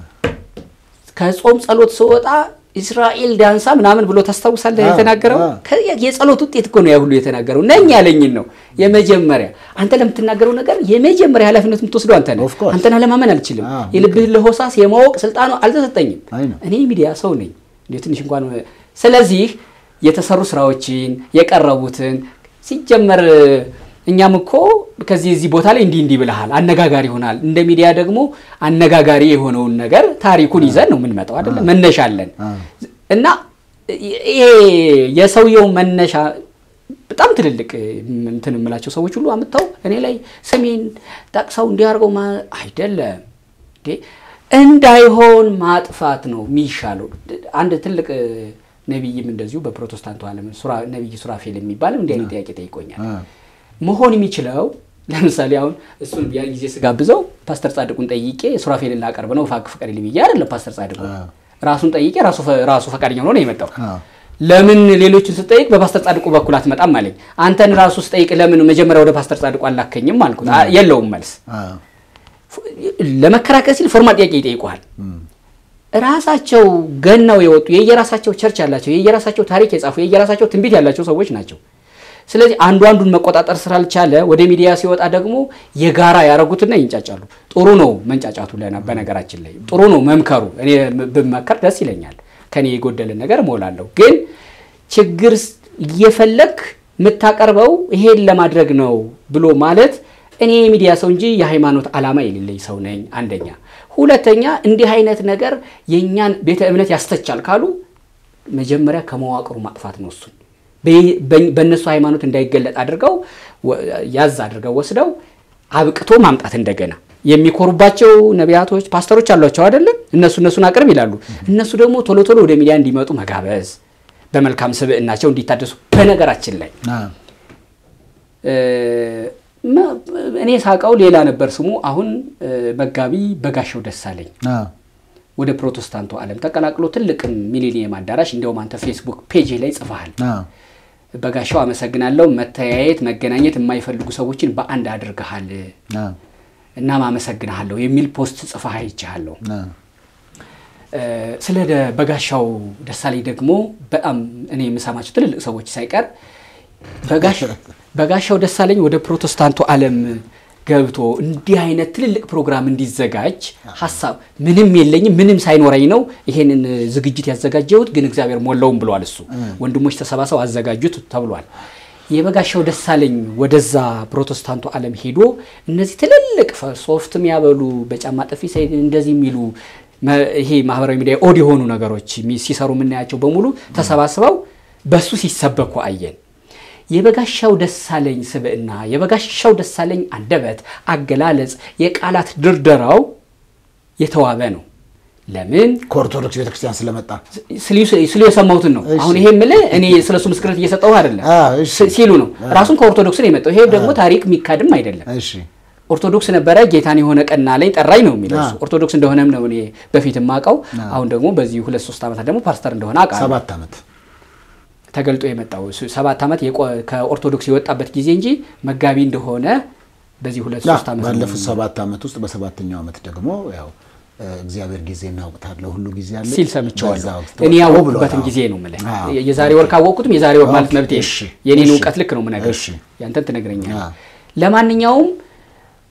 ከጾም ጸሎት ስወጣ እስራኤል ዳንሳ ምናምን ብሎ ታስታውሳለህ? አዎ፣ የተናገረው አዎ። ከ- የጸሎት ውጤት እኮ ነው ያ ሁሉ የተናገረው። ነኝ ያለኝን ነው የመጀመሪያ። አንተ ለምትናገረው ነገር የመጀመሪያ ኃላፊነት የምትወስደው አንተ ነህ። Of course። አንተን ለማመን አልችልም። አዎ፣ የልብህን ለሆሳስ የማወቅ ስልጣኑ አልተሰጠኝም። አይ ነው። እኔ ሚዲያ ሰው ነኝ እንዴ ትንሽ እንኳን ስለዚህ የተሰሩ ስራዎችን የቀረቡትን ሲጀመር እኛም እኮ ከዚህ እዚህ ቦታ ላይ እንዲህ እንዲህ ብለሃል አነጋጋሪ ይሆናል። እንደ ሚዲያ ደግሞ አነጋጋሪ የሆነውን ነገር ታሪኩን ይዘን ነው የምንመጣው አይደለም። መነሻ አለን እና ይሄ የሰውየው መነሻ በጣም ትልልቅ እንትን የምላቸው ሰዎች ሁሉ አምጥተው እኔ ላይ ስሜን ጠቅሰው እንዲያደርገው ማ- አይደለም እንዴ እንዳይሆን ማጥፋት ነው የሚሻለው። አንድ ትልቅ ነቢይም እንደዚሁ በፕሮቴስታንቱ ዓለም ሱራ- ነቢይ ሱራፌል የሚባልም እንዲህ አይነት ጥያቄ ጠይቆኛል። መሆን የሚችለው ለምሳሌ አሁን እሱን ያን ጊዜ ስጋብዘው ፓስተር ጻድቁን ጠይቄ ሱራፌልን ላቀርብ ነው ፋቅ ፍቀድልኝ ብዬ አይደለም። ፓስተር ጻድቁ ራሱን ጠይቄ ራሱ ፈ- ራሱ ፈቃደኛ ሆኖ ነው የመጣው። አዎ። ለምን ሌሎችን ስጠይቅ በፓስተር ጻድቁ በኩል አትመጣም አለኝ። አንተን ራሱ ስጠይቅ ለምን መጀመሪያ ወደ ፓስተር ጻድቁ አላከኝም አልኩት። አ- የለውም መልስ ለመከራከር ሲል ፎርማል ጥያቄ ይጠይቋል። ራሳቸው ገናው የወጡ የየራሳቸው ቸርች ያላቸው የየራሳቸው ታሪክ የጻፉ የየራሳቸው ትንቢት ያላቸው ሰዎች ናቸው። ስለዚህ አንዱ አንዱን መቆጣጠር ስላልቻለ ወደ ሚዲያ ሲወጣ ደግሞ የጋራ ያደረጉትና ይንጫጫሉ። ጥሩ ነው መንጫጫቱ። ለና በነገራችን ላይ ጥሩ ነው መምከሩ። እኔ ብመከር ደስ ይለኛል። ከኔ የጎደልን ነገር እሞላለሁ። ግን ችግር ስ- እየፈለግ የምታቀርበው ይሄን ለማድረግ ነው ብሎ ማለት እኔ የሚዲያ ሰው እንጂ የሃይማኖት ዓላማ የሌለኝ ሰው ነኝ። አንደኛ። ሁለተኛ እንዲህ አይነት ነገር የእኛን ቤተ እምነት ያስተቻል ካሉ መጀመሪያ ከመዋቅሩ ማጥፋት ነው። እሱን በ- በ- በእነሱ ሃይማኖት እንዳይገለጥ አድርገው ወ- ያዝ አድርገው ወስደው አብቅቶ ማምጣት እንደገና የሚኮሩባቸው ነቢያቶች፣ ፓስተሮች አሏቸው አይደለም? እነሱ እነሱን አቅርብ ይላሉ። እነሱ ደግሞ ቶሎ ቶሎ ወደ ሚዲያ እንዲመጡ መጋበዝ፣ በመልካም ስብዕናቸው እንዲታደሱ። በነገራችን ላይ እ፣ መ- እኔ ሳቀው ሌላ ነበር ስሙ። አሁን እ፣ መጋቢ በጋሻው ደሳለኝ ወደ ፕሮቴስታንቱ ዓለም ተቀላቅሎ ትልቅ ሚሊኒየም አዳራሽ እንዲያውም አንተ ፌስቡክ ፔጅ ላይ ጽፈሃል። በጋሻው አመሰግናለሁ። መተያየት መገናኘት የማይፈልጉ ሰዎችን በአንድ አድርገሃል እናም አመሰግንሃለሁ የሚል ፖስት ጽፈህ አይቼሃለሁ። እ፣ ስለ ደ- በጋሻው ደሳለኝ ደግሞ በጣም እኔ የምሰማቸው ትልልቅ ሰዎች ሳይቀር በጋሽ- በጋሻው ደሳለኝ ወደ ፕሮቴስታንቱ ዓለም ገብቶ እንዲህ አይነት ትልልቅ ፕሮግራም እንዲዘጋጅ ሀሳብ ምንም የለኝም፣ ምንም ሳይኖረኝ ነው ይሄንን ዝግጅት ያዘጋጀሁት፣ ግን እግዚአብሔር ሞላውም ብሏል። እሱ ወንድሞች ተሰባሰው አዘጋጁት ተብሏል። የበጋሻው ደሳለኝ ወደዛ ፕሮቴስታንቱ ዓለም ሄዶ እነዚህ ትልልቅ ፈ- ሶፍት የሚያበሉ በጫማ ጥፊ ሳይ- እንደዚህ የሚሉ መ- ይሄ ማህበራዊ ሚዲያ ኦድ የሆኑ ነገሮች የሚ- ሲሰሩ የምናያቸው በሙሉ ተሰባስበው በሱ ሲሰበኩ አየን። የበጋሻው ደሳለኝ ስብዕና፣ የበጋሻው ደሳለኝ አንደበት፣ አገላለጽ፣ የቃላት ድርደራው የተዋበ ነው። ለምን ከኦርቶዶክስ ቤተክርስቲያን ስለመጣ ስሉ- ስሉ የሰማሁትን ነው። እሺ። አሁን ይሄ የምልህ እኔ ስለሱ ምስክርነት እየሰጠሁ አይደለም አ፣ እሺ። ስ- ሲሉ ነው። ራሱን ከኦርቶዶክስ ነው የመጣው። ይሄ ደግሞ ታሪክ የሚካድም አይደለም። እሺ ኦርቶዶክስ ነበረ ጌታን የሆነ ቀና ላይ ጠራኝ ነው የሚለው እሱ። ኦርቶዶክስ እንደሆነም ነው እኔ በፊት የማውቀው። አሁን ደግሞ በዚህ ሁለት ሶስት ዓመታት ደግሞ ፓስተር እንደሆነ አውቃለሁ። ሰባት ዓመት ተገልጦ የመጣው እሱ ሰባት ዓመት የቆ- ከኦርቶዶክስ የወጣበት ጊዜ እንጂ መጋቢ እንደሆነ በዚህ ሁለት ያ፣ ሶስት ዓመት ነው ባለፉት ሰባት ዓመት ውስጥ በሰባተኛው ዓመት ደግሞ ያው እ፣ እግዚአብሔር ጊዜ እናውቅታለሁ ሁሉ ጊዜ አለ ሲል በዛ ሰምቼዋለሁ። ወቅት እኔ ወጣሁ ያወቅኩበትን ብሏል። ጊዜ ነው የምልህ። አዎ። የዛሬ ወር ካወቅኩትም የዛሬ ወር ማለት ኦኬ፣ መብቴ ነው። እሺ፣ የኔን እሺ። እውቀት ልክ ነው የምነግርህ። እሺ። ያንተን ትነግረኛለህ። አዎ። ለማንኛውም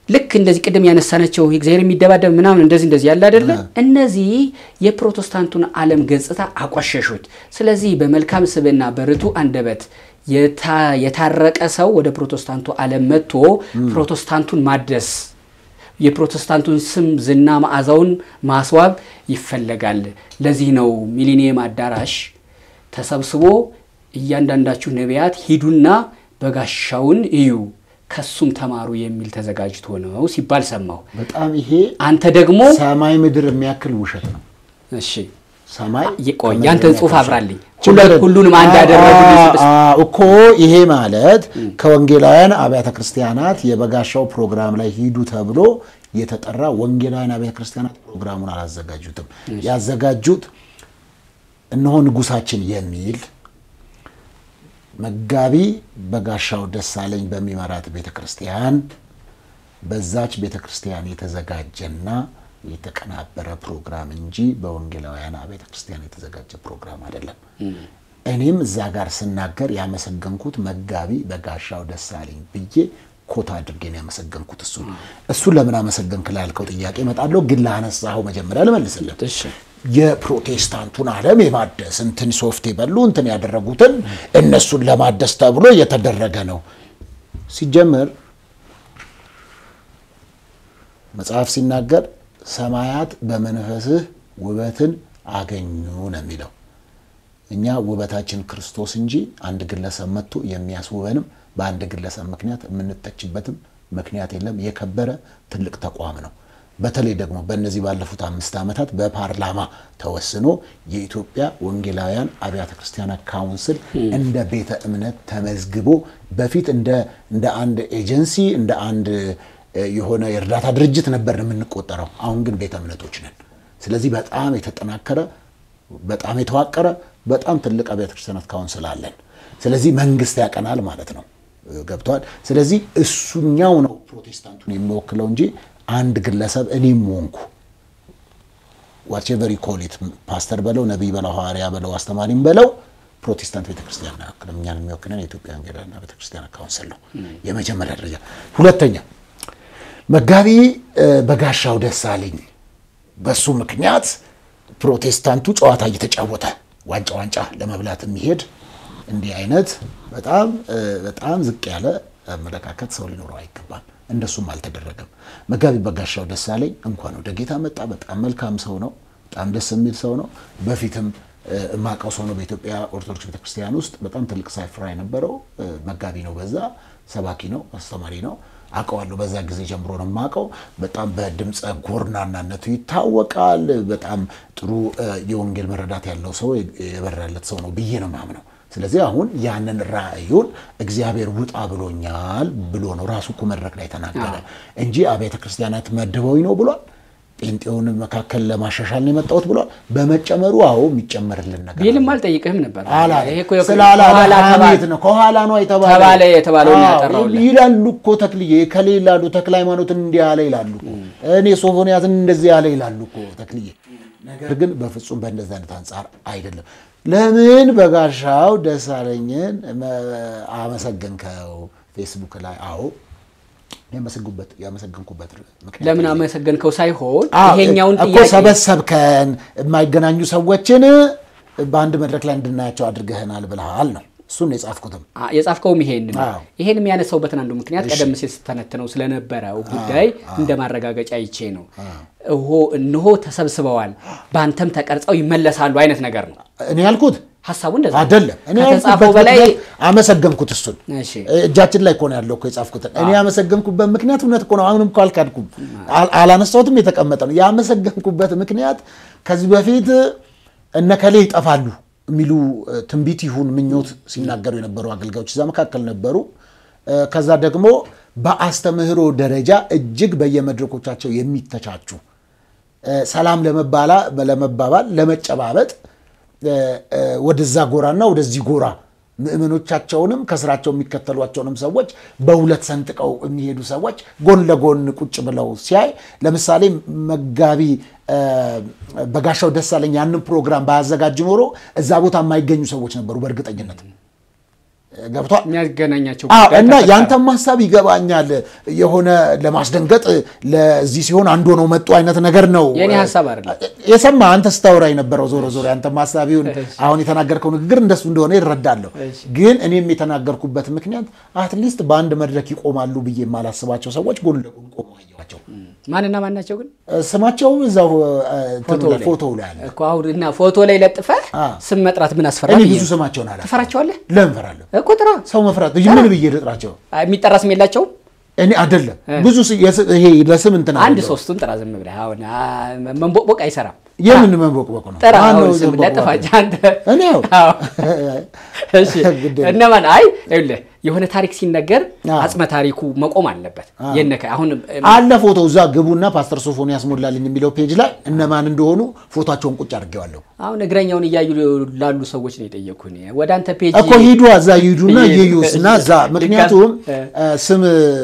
ልክ እንደዚህ ቅድም ያነሳናቸው እግዚአብሔር የሚደባደብ ምናምን እንደዚህ እንደዚህ ያለ አይደለ? እነዚህ የፕሮቴስታንቱን ዓለም ገጽታ አቋሸሹት። ስለዚህ በመልካም ስብዕና በርቱ አንደበት የታ- የታረቀ ሰው ወደ ፕሮቴስታንቱ ዓለም መጥቶ ፕሮቴስታንቱን ማደስ የፕሮቴስታንቱን ስም ዝና መዓዛውን ማስዋብ ይፈለጋል። ለዚህ ነው ሚሊኒየም አዳራሽ ተሰብስቦ እያንዳንዳችሁ ነቢያት ሂዱና በጋሻውን እዩ ከሱም ተማሩ የሚል ተዘጋጅቶ ነው ሲባል ሰማሁ። በጣም ይሄ አንተ ደግሞ ሰማይ ምድር የሚያክል ውሸት ነው። እሺ ሰማይ ቆይ ከምድር ያንተን ጽሑፍ የሚያክል አብራልኝ። ችግር ሁለት- ሁሉንም አንድ ያደረጉ አ- አ- እኮ ይሄ ማለት ከወንጌላውያን አብያተ ክርስቲያናት የበጋሻው ፕሮግራም ላይ ሂዱ ተብሎ የተጠራ ወንጌላውያን አብያተ ክርስቲያናት ፕሮግራሙን አላዘጋጁትም። ያዘጋጁት እነሆ ንጉሳችን የሚል መጋቢ በጋሻው ደሳለኝ በሚመራት ቤተ ክርስቲያን በዛች ቤተ ክርስቲያን የተዘጋጀና የተቀናበረ ፕሮግራም እንጂ በወንጌላውያን ቤተ ክርስቲያን የተዘጋጀ ፕሮግራም አይደለም። እኔም እዛ ጋር ስናገር ያመሰገንኩት መጋቢ በጋሻው ደሳለኝ ብዬ ኮታ አድርጌ ነው ያመሰገንኩት። እሱ እሱን ለምን አመሰገንክ ላልከው ጥያቄ እመጣለሁ፣ ግን ላነሳኸው መጀመሪያ ልመልስልህ። እሺ የፕሮቴስታንቱን ዓለም የማደስ እንትን ሶፍት የበሉ እንትን ያደረጉትን እነሱን ለማደስ ተብሎ የተደረገ ነው። ሲጀመር መጽሐፍ ሲናገር ሰማያት በመንፈስህ ውበትን አገኙ ነው የሚለው። እኛ ውበታችን ክርስቶስ እንጂ አንድ ግለሰብ መጥቶ የሚያስውበንም በአንድ ግለሰብ ምክንያት የምንተችበትም ምክንያት የለም። የከበረ ትልቅ ተቋም ነው። በተለይ ደግሞ በእነዚህ ባለፉት አምስት ዓመታት በፓርላማ ተወስኖ የኢትዮጵያ ወንጌላውያን አብያተ ክርስቲያናት ካውንስል እንደ ቤተ እምነት ተመዝግቦ በፊት እንደ እንደ አንድ ኤጀንሲ እንደ አንድ እ፣ የሆነ የእርዳታ ድርጅት ነበር የምንቆጠረው። አሁን ግን ቤተ እምነቶች ነን። ስለዚህ በጣም የተጠናከረ በጣም የተዋቀረ በጣም ትልቅ አብያተ ክርስቲያናት ካውንስል አለን። ስለዚህ መንግስት ያቀናል ማለት ነው። ገብተዋል። ስለዚህ እሱኛው ነው ፕሮቴስታንቱን የሚወክለው እንጂ አንድ ግለሰብ እኔም ሆንኩ ዋትኤቨር ኮሊት ፓስተር በለው ነቢይ በለው ሐዋርያ በለው አስተማሪም በለው ፕሮቴስታንት ቤተክርስቲያን ነው ያክል እኛን የሚወክለን የኢትዮጵያ ወንጌላውያን ቤተክርስቲያን ካውንስል ነው። የመጀመሪያ ደረጃ። ሁለተኛ መጋቢ እ፣ በጋሻው ደሳለኝ በሱ ምክንያት ፕሮቴስታንቱ ጨዋታ እየተጫወተ ዋንጫ ዋንጫ ለመብላት የሚሄድ እንዲህ አይነት በጣም እ፣ በጣም ዝቅ ያለ አመለካከት ሰው ሊኖረው አይገባም። እንደሱም አልተደረገም። መጋቢ በጋሻው ደሳለኝ እንኳን ወደ ጌታ መጣ። በጣም መልካም ሰው ነው። በጣም ደስ የሚል ሰው ነው። በፊትም እ፣ የማውቀው ሰው ነው። በኢትዮጵያ ኦርቶዶክስ ቤተክርስቲያን ውስጥ በጣም ትልቅ ሳይፍራ የነበረው እ፣ መጋቢ ነው። በዛ ሰባኪ ነው፣ አስተማሪ ነው። አውቀዋለሁ። በዛ ጊዜ ጀምሮ ነው የማውቀው። በጣም በድምፀ ጎርናናነቱ ይታወቃል። በጣም ጥሩ እ፣ የወንጌል መረዳት ያለው ሰው የበራለት ሰው ነው ብዬ ነው የማምነው። ስለዚህ አሁን ያንን ራእዩን እግዚአብሔር ውጣ ብሎኛል ብሎ ነው ራሱ እኮ መድረክ ላይ ተናገረ እንጂ አብያተ ክርስቲያናት መድበውኝ ነው ብሏል። ጴንጤውን መካከል ለማሻሻል ነው የመጣሁት ብሏል። በመጨመሩ አዎ የሚጨመርልን ነገር ቢልም አልጠይቅህም ነበር። አላለም። ይሄ እኮ ስላላለ ከኋላ ሐሜት ተባ- ነው። ከኋላ ነው የተባለው ተባለ የተባለውን አዎ፣ ያጠራውልህ። ይላሉ እኮ ተክልዬ ከሌ ይላሉ ተክለ ሃይማኖትን እንዲህ ያለ ይላሉ እኮ እኔ ሶፎንያስን እንደዚህ ያለ ይላሉ እኮ ተክልዬ። ነገር ግን በፍጹም በእንደዚህ አይነት አንጻር አይደለም። ለምን በጋሻው ደሳለኝን መ- አመሰገንከው ፌስቡክ ላይ? አዎ ያመሰግንኩበት ያመሰግንኩበት ምክንያት ለምን አለኝ። አመሰገንከው ሳይሆን አዎ፣ ይሄኛውን እኮ ጥያቄ ሰበሰብከን የማይገናኙ ሰዎችን በአንድ መድረክ ላይ እንድናያቸው አድርገህናል ብለሃል ነው። እሱን የጻፍኩትም አ- የጻፍከውም ይሄን ነው። አዎ። ይሄን የሚያነሳውበትን አንዱ ምክንያት ቀደም ሲል ስተነትነው ስለነበረው ጉዳይ እንደ ማረጋገጫ ይቼ ነው። እሆ እነሆ ተሰብስበዋል፣ በአንተም ተቀርጸው ይመለሳሉ አይነት ነገር ነው እኔ ያልኩት ሀሳቡ። እንደዛ ነው። አይደለም። እኔ ከተጻፈው ያልኩበት በላይ ምክንያት አመሰገንኩት። እሱን እሺ እጃችን ላይ እኮ ነው ያለው እኮ የጻፍኩትን። እኔ ያመሰገንኩበት ምክንያት እውነት እኮ ነው። አሁንም እኮ አልካድኩም፣ አል- አላነሳሁትም፣ የተቀመጠ ነው። ያመሰገንኩበት ምክንያት ከዚህ በፊት እነከሌ ይጠፋሉ የሚሉ እ፣ ትንቢት ይሁን ምኞት ሲናገሩ የነበሩ አገልጋዮች እዛ መካከል ነበሩ። እ፣ ከዛ ደግሞ በአስተምህሮ ደረጃ እጅግ በየመድረኮቻቸው የሚተቻቹ እ፣ ሰላም ለመባላ ለመባባል ለመጨባበጥ እ፣ እ፣ ወደዛ ጎራና ወደዚህ ጎራ ምእመኖቻቸውንም ከስራቸው የሚከተሏቸውንም ሰዎች በሁለት ሰንጥቀው የሚሄዱ ሰዎች ጎን ለጎን ቁጭ ብለው ሲያይ ለምሳሌ መጋቢ እ፣ በጋሻው ደሳለኝ ያንን ፕሮግራም ባያዘጋጅ ኖሮ እዛ ቦታ የማይገኙ ሰዎች ነበሩ በእርግጠኝነት ገብቷል። የሚያገናኛቸው አዎ ጉዳይ እና ተፈጠረ። ያንተም ሀሳብ ይገባኛል። የሆነ ለማስደንገጥ ለዚህ ሲሆን አንድ ሆነው መጡ አይነት ነገር ነው። የእኔ ሀሳብ አይደለም። የሰማ አንተ ስታወራ የነበረው ዞሮ ዞሮ ያንተም ሀሳብ ይሁን አሁን የተናገርከው ንግግር እንደሱ እንደሆነ ይረዳለሁ። እሺ። ግን እኔም የተናገርኩበት ምክንያት አትሊስት በአንድ መድረክ ይቆማሉ ብዬ የማላስባቸው ሰዎች ጎን ለጎን ቆመው አየኋቸው። ማንና ማን ናቸው ግን ስማቸው እዛው እንትኑ ላይ ላይ። ፎቶው ላይ አለ። እኮ አሁን እና ፎቶ ላይ ለጥፈህ አ። ስም መጥራት ምን አስፈራ እኔ ብዬ ብዙ ነው። ስማቸውን አላ ትፈራቸዋለህ ለምን እፈራለሁ? እኮ ጥራ ሰው መፍራት ምን ብዬ ልጥራቸው? የሚጠራ ስም የላቸውም እኔ አይደለም ብዙ ስ- የስ- ይሄ ለስም እንትን አንድ አይደለም። ሶስቱን ጥራ ዝም ብለህ አሁን አ፣ መንቦቅቦቅ አይሰራም የምን መንቦቅቦቅ ነው? ጥራ ማነው አሁን ስም መንቦቅቦቅ? ለጥፋቸው አንተ እኔ ያው አዎ። እሺ ግድ እነማን አይ ይኸውልህ የሆነ ታሪክ ሲነገር አዎ። አጽመ ታሪኩ መቆም አለበት የነከ አሁን አለ ፎቶ እዛ ግቡና ፓስተር ሶፎንያስ ሞላልኝ የሚለው ፔጅ ላይ እነማን እንደሆኑ ፎቶቸውን ቁጭ አድርጌዋለሁ አሁን እግረኛውን እያዩ ላሉ ሰዎች ነው የጠየኩህ እኔ። ወደ አንተ ፔጅ እኮ ሂዱ እዛ ሂዱና ይሄ- ይዩስ እና እዛ ምክንያቱም እ። እ፣ ስም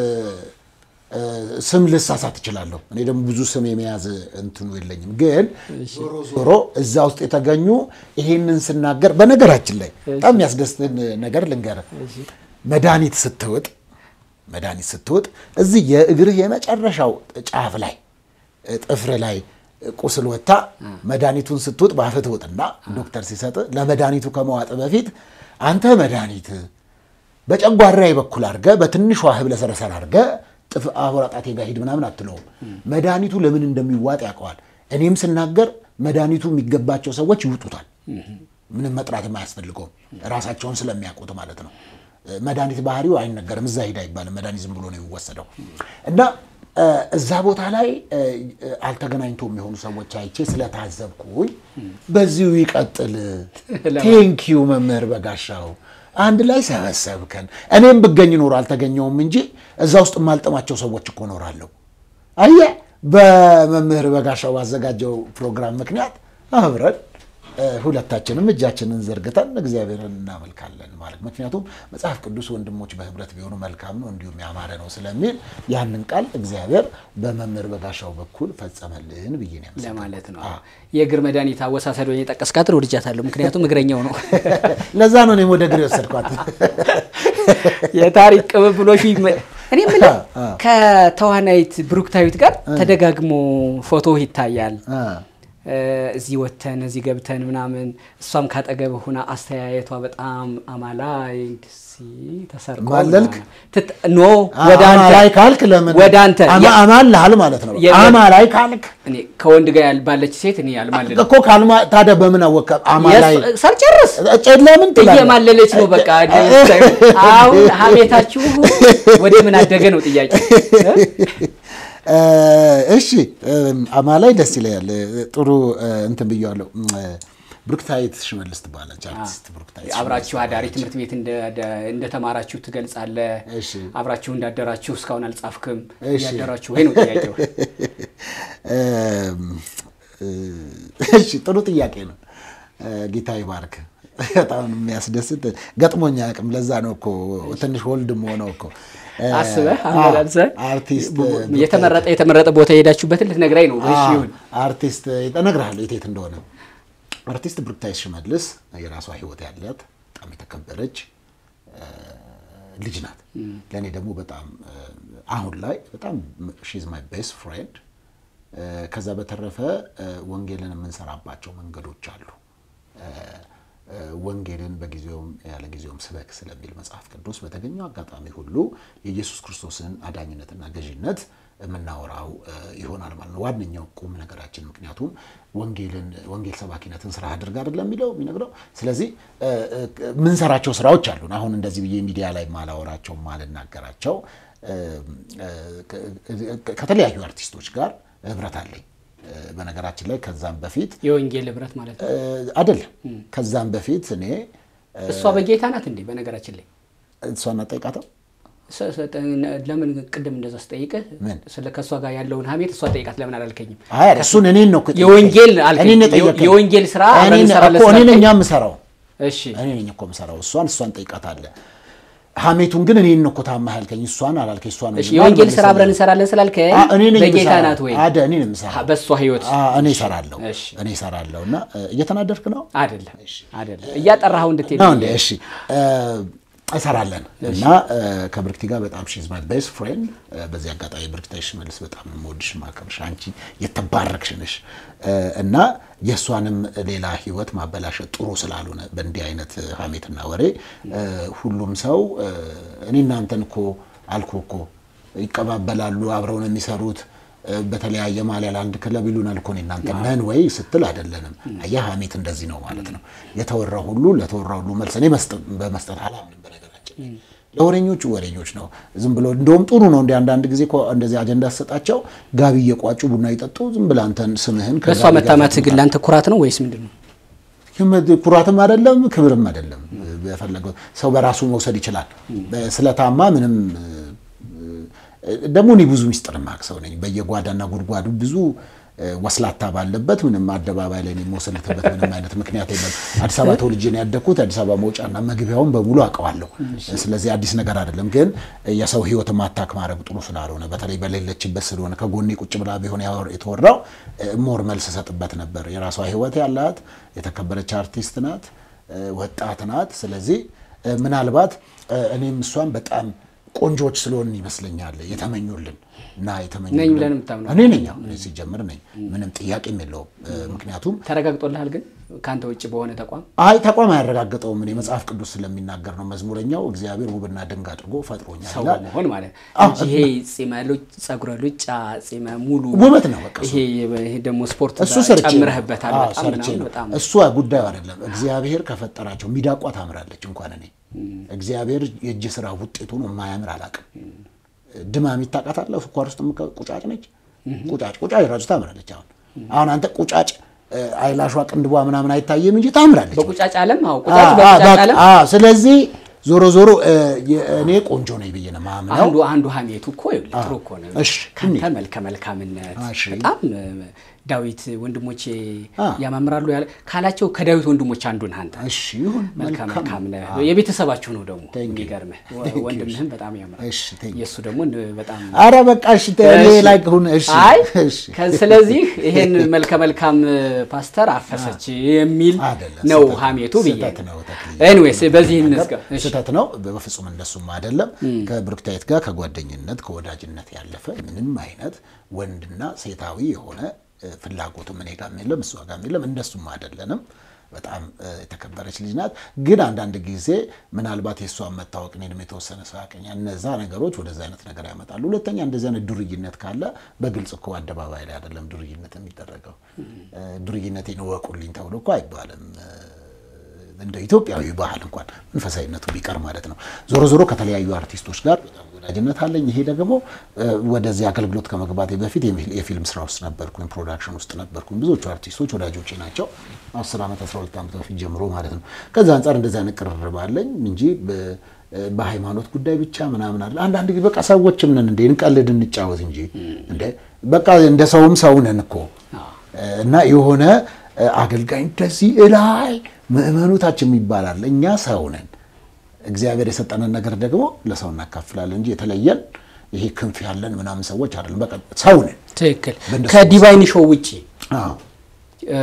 እ፣ ስም ልሳሳት እችላለሁ። እኔ ደግሞ ብዙ ስም የመያዝ እንትኑ የለኝም። ግን ዞሮ ዞሮ እዛ ውስጥ የተገኙ ይሄንን ስናገር በነገራችን ላይ በጣም የሚያስደስትን ነገር ልንገርህ። መድኃኒት ስትውጥ መድኃኒት ስትውጥ እዚህ የእግርህ የመጨረሻው ጫፍ ላይ ጥፍር ላይ ቁስል ወታ መድኃኒቱን ስትውጥ በአፍህ ትውጥና ዶክተር ሲሰጥ ለመድኃኒቱ ከመዋጥ በፊት አንተ መድኃኒት በጨጓራዬ በኩል አድርገ በትንሿ ህብለ ሰረሰር አድርገ ጥፍ አቦራ ጣቴ ጋር ሂድ ምናምን አትለውም። መድኃኒቱ ለምን እንደሚዋጥ ያውቀዋል። እኔም ስናገር መድኃኒቱ የሚገባቸው ሰዎች ይውጡታል። ምንም መጥራትም አያስፈልገውም። ራሳቸውን ስለሚያውቁት ማለት ነው። መድኃኒት ባህሪው አይነገርም። እዛ ሂድ አይባልም። መድኃኒት ዝም ብሎ ነው የሚወሰደው እና እ፣ እዛ ቦታ ላይ እ፣ አልተገናኝቶ የሚሆኑ ሰዎች አይቼ ስለታዘብኩኝ በዚሁ ይቀጥል። ቴንኪዩ መምህር በጋሻው አንድ ላይ ሰበሰብከን። እኔም ብገኝ ኖሮ አልተገኘውም እንጂ እዛ ውስጥ የማልጥማቸው ሰዎች እኮ ኖራለሁ። አየህ፣ በመምህር በጋሻው ባዘጋጀው ፕሮግራም ምክንያት አብረን እ፣ ሁለታችንም እጃችንን ዘርግተን እግዚአብሔርን እናመልካለን ማለት ምክንያቱም መጽሐፍ ቅዱስ ወንድሞች በህብረት ቢሆኑ መልካም ነው እንዲሁም ያማረ ነው ስለሚል ያንን ቃል እግዚአብሔር በመምህር በጋሻው በኩል ፈጸመልን ብዬ ነው ያመሰግነው። ለማለት ነው። የእግር መድኃኒት አወሳሰድ ወይ የጠቀስካትን ወድጃታለሁ። ምክንያቱም እግረኛው ነው። ለዛ ነው እኔም ወደ እግር የወሰድኳት። የታሪክ ቅብብሎሽ ይመ- እኔ የምልህ አ። ከተዋናይት ብሩክታዊት ጋር ተደጋግሞ ፎቶ ይታያል። አ፣ እ፣ እዚህ ወተን እዚህ ገብተን ምናምን እሷም ካጠገብ ሆና አስተያየቷ በጣም አማላይ ደስ ተሰርቆ ማለልክ? ትት- ኖ ወደ አንተ አማላይ ካልክ ለምን ወደ አንተ አማ- ያ- አማልሃል ማለት ነው። የ- አማላይ ካልክ እኔ ከወንድ ጋር ያል- ባለች ሴት እኔ ያልማልል እኮ ካልማ ታዲያ በምን አወቀ? አማላይ የስ- ሳልጨርስ ለምን ትላለህ? እየማለለች ነው። በቃ አሁን ሀሜታችሁ ወደ ምን አደገ ነው ጥያቄ። እ፣ እሺ እም፣ አማላይ ደስ ይለኛል። ጥሩ እ፣ እንትን ብየዋለሁ። እም፣ ብሩክታዊት ሽመልስ ትባላለች። አርቲስት ብሩክታዊት አብራችሁ አዳሪ ትምህርት ቤት እንደ- እንደ- እንደተማራችሁ ትገልጻለህ። እሺ። አብራችሁ እንዳደራችሁ እስካሁን አልጻፍክም። እሺ። እያደራችሁ ወይ ነው ጥያቄው። እም፣ እ፣ እሺ ጥሩ ጥያቄ ነው። እ፣ ጌታ ይባርክ። በጣም የሚያስደስት ገጥሞኛ አቅም ለዛ ነው እኮ ትንሽ ወልድም ሆነው እኮ እ፣ አስበህ አ- አመላልሰህ አርቲስት የተመረጠ የተመረጠ ቦታ የሄዳችሁበትን ልትነግራኝ ነው። እሺ ይሁን። አርቲስት እነግርሃለሁ የት የት እንደሆነ። አርቲስት ብሩክታዊት ሽመልስ የራሷ ህይወት ያላት በጣም የተከበረች እ፣ ልጅ ናት። ለእኔ ደግሞ በጣም እ፣ አሁን ላይ በጣም ሺዝ ማይ ቤስት ፍሬንድ። ከዛ በተረፈ እ፣ ወንጌልን የምንሰራባቸው መንገዶች አሉ። እ፣ እ፣ ወንጌልን በጊዜውም ያለ ጊዜውም ስበክ ስለሚል መጽሐፍ ቅዱስ በተገኘው አጋጣሚ ሁሉ የኢየሱስ ክርስቶስን አዳኝነትና ገዥነት የምናወራው እ፣ ይሆናል ማለት ነው። ዋነኛው ቁም ነገራችን ምክንያቱም ወንጌልን ወንጌል ሰባኪነትን ስራ አድርግ አይደለም የሚለው የሚነግረው። ስለዚህ እ፣ እ፣ የምንሰራቸው ስራዎች አሉን። አሁን እንደዚህ ብዬ ሚዲያ ላይ ማላወራቸው ማልናገራቸው እ፣ እ፣ ከ- ከተለያዩ አርቲስቶች ጋር ህብረት አለኝ። እ፣ በነገራችን ላይ ከዛም በፊት የወንጌል ህብረት ማለት ነው። እ፣ አይደለም ከዛም በፊት እኔ እሷ በጌታ ናት እንዴ? በነገራችን ላይ እሷን አጠይቃተው ሰ- ሰ- ለምን ቅድም እንደዛ ስጠይቅህ ምን? ስለ ከእሷ ጋር ያለውን ሀሜት እሷ ጠይቃት ለምን አላልከኝም? አይ እሱን እኔን ነው እኮ የወንጌል አልከኝ። እኔን ነው የጠየቀኝ። የወንጌል ስራ አብረን እኔን እንሰራለን እኮ እኔ ነኝ ስላልከኝ- የምሰራው እሺ እኔ ነኝ እኮ የምሰራው እሷን እሷን ጠይቃታለህ። ሀሜቱን ግን እኔን ነው እኮ ታማህ ያልከኝ እሷን አላልከኝ። እሷን እሺ የወንጌል ስራ አብረን እንሰራለን ስላልከኝ አ- እኔ ነኝ በጌታ የምሰራው። ናት ወይ? አደ እኔ ነኝ የምሰራው። በእሷ ህይወት አ፣ እኔ እሰራለሁ እሺ። እኔ እሰራለሁ እና እ፣ እየተናደድክ ነው አይደለም አይደለም እያጠራኸው እንድትሄድ ነው እንዴ? እሺ እ፣ እሰራለን እና ከብርክቲ ጋር በጣም ሺዝ ማይ ቤስት ፍሬንድ። በዚህ አጋጣሚ ብርክቲ ሽመልስ በጣም የምወድሽ ማከብርሽ፣ አንቺ የተባረክሽ ነሽ እና የእሷንም ሌላ ህይወት ማበላሸት ጥሩ ስላልሆነ በእንዲህ አይነት ሀሜትና ወሬ ሁሉም ሰው እኔ እናንተን እኮ አልኩ እኮ ይቀባበላሉ፣ አብረው ነው የሚሰሩት በተለያየ ማሊያ ለአንድ ክለብ ይሉናል እኮ እናንተ ነን ወይ ስትል አይደለንም። አየህ ሀሜት እንደዚህ ነው ማለት ነው። የተወራ ሁሉ ለተወራ ሁሉ መልስ እኔ በመስጠት አላምንም። በነገራችን ለወሬኞቹ ወሬኞች ነው ዝም ብሎ እንደውም ጥሩ ነው። እንደ አንዳንድ ጊዜ እንደዚህ አጀንዳ ሰጣቸው ጋቢ እየቋጩ ቡና ይጠጡ ዝም ብለህ አንተን ስምህን በእሷ መታማት ግን ለአንተ ኩራት ነው ወይስ ምንድን ነው? ኩራትም አይደለም ክብርም አይደለም። በፈለገው ሰው በራሱ መውሰድ ይችላል። ስለታማ ምንም ደግሞ እኔ ብዙ ሚስጥር ማቅ ሰው ነኝ። በየጓዳና ጉድጓዱ ብዙ ወስላታ ባለበት ምንም አደባባይ ላይ የምወሰልትበት ምንም አይነት ምክንያት የለም። አዲስ አበባ ተወልጄ ነው ያደግኩት። አዲስ አበባ መውጫና መግቢያውን በሙሉ አውቀዋለሁ። ስለዚህ አዲስ ነገር አይደለም። ግን የሰው ሕይወት ማታክ ማድረግ ጥሩ ስላልሆነ በተለይ በሌለችበት ስለሆነ ከጎኔ ቁጭ ብላ ቢሆን የተወራው ሞር መልስ ሰጥበት ነበር። የራሷ ሕይወት ያላት የተከበረች አርቲስት ናት፣ ወጣት ናት። ስለዚህ ምናልባት እኔም እሷን በጣም ቆንጆች ስለሆን ይመስለኛል የተመኙልን እና የተመኙልን ነኝ ብለን የምታምነው እኔ ነኝ። እኔ ሲጀምር ነኝ፣ ምንም ጥያቄም የለውም። ምክንያቱም ተረጋግጦልሃል። ግን ከአንተ ውጭ በሆነ ተቋም አይ ተቋም አያረጋግጠውም። እኔ መጽሐፍ ቅዱስ ስለሚናገር ነው። መዝሙረኛው እግዚአብሔር ውብና ድንቅ አድርጎ ፈጥሮኛል ሰው ይላል። መሆን ማለት እንጂ ይሄ ጺመ ሉጭ ጸጉረ ሉጫ ጺመ ሙሉ ውበት ነው በቃ ይሄ ይሄ ደግሞ ስፖርት እሱ ሰርቼ ነው። ጨምረህበታል። አዎ፣ በጣም ሰርቼ ምናምን ነው። በጣም እሱ ጉዳዩ አይደለም። እግዚአብሔር ከፈጠራቸው ሚዳቋ ታምራለች። እንኳን እኔ እግዚአብሔር የእጅ ስራ ውጤቱ ነው የማያምር አላውቅም። ድማሚት ታውቃታለህ? ስኳር ውስጥ የምከ- ቁጫጭ ነች። ቁጫጭ ቁጫጭ ራሱ ታምራለች። አሁን አሁን አንተ ቁጫጭ እ፣ አይላሿ ቅንድቧ ምናምን አይታየም እንጂ ታምራለች። በቁጫጭ ዓለም አዎ፣ አዎ፣ ቁጫጭ አዎ፣ በቁጫጭ በቃ፣ ዓለም አዎ። ስለዚህ ዞሮ ዞሮ እ፣ የ- እኔ ቆንጆ ነኝ ብዬ ነው የማምነው። አንዱ አንዱ ሀሜቱ እኮ ይኸውልህ ጥሩ እኮ ነው። እሺ፣ ካንተ መልከ መልካምነት እሺ። በጣም እ፣ ዳዊት ወንድሞቼ አ። ያማምራሉ ያለ ካላቸው ከዳዊት ወንድሞች አንዱ ነህ አንተ። እሺ ይሁን መልከ መልካም መልካም ነህ። የቤተሰባችሁ ነው ደግሞ Thank you. የሚገርምህ Thank you. ወንድምህም በጣም ያምራል። እሺ፣ thank you. የእሱ ደግሞ እንደ- በጣም አረ በቃ እሺ፣ እኔ እሺ። ላይ ሁን። እሺ፣ አይ እሺ። ከ- ስለዚህ ይሄን መልከ መልካም ፓስተር አፈሰች የሚል አይደለም፣ ነው ስህተት ነው። ሀሜቱ ብዬ ስህተት ነው ተክልዬ። ኤኒዌይስ በዚህ እንዝጋ። እሺ። ስህተት ነው በፍጹም እንደሱም አይደለም። ከብሩክታይት ጋር ከጓደኝነት ከወዳጅነት ያለፈ ምንም አይነት ወንድና ሴታዊ የሆነ እ፣ ፍላጎትም እኔ ጋርም የለም እሷ ጋርም የለም። እንደሱም አይደለንም። በጣም እ፣ የተከበረች ልጅ ናት። ግን አንዳንድ ጊዜ ምናልባት የእሷን መታወቅ እኔንም የተወሰነ ሰው ያቀኛል። እነዛ ነገሮች ወደዛ አይነት ነገር ያመጣሉ። ሁለተኛ እንደዚህ አይነት ዱርይነት ካለ በግልጽ እኮ አደባባይ ላይ አይደለም ዱርይነት የሚደረገው። እ፣ ዱርይነቴን እወቁልኝ ተብሎ እኮ አይባልም። እ፣ እንደ ኢትዮጵያዊ ባህል እንኳን መንፈሳዊነቱ ቢቀር ማለት ነው። ዞሮ ዞሮ ከተለያዩ አርቲስቶች ጋር በጣም ወዳጅነት አለኝ። ይሄ ደግሞ እ፣ ወደዚህ አገልግሎት ከመግባቴ በፊት የፊል- የፊልም ስራ ውስጥ ነበርኩኝ፣ ፕሮዳክሽን ውስጥ ነበርኩኝ። ብዙዎቹ አርቲስቶች ወዳጆቼ ናቸው። 10 ዓመት 12 ዓመት በፊት ጀምሮ ማለት ነው። ከዛ አንጻር እንደዚህ አይነት ቅርርብ አለኝ እንጂ በ- በሃይማኖት ጉዳይ ብቻ ምናምን አለ። አንዳንድ ጊዜ በቃ ሰዎችም ነን እንዴ እንቀልድ እንጫወት እንጂ እንደ በቃ እንደ ሰውም ሰው ነን እኮ እና የሆነ እ፣ አገልጋይ እንደዚህ እላይ ምእመኑታችን ይባላል። እኛ ሰው ነን። እግዚአብሔር የሰጠንን ነገር ደግሞ ለሰው እናካፍላለን እንጂ የተለየን ይሄ ክንፍ ያለን ምናምን ሰዎች አይደለም። በቃ ሰው ነን። ትክክል። በእንደሱ ከዲቫይን ሾው ውጪ አዎ። እ፣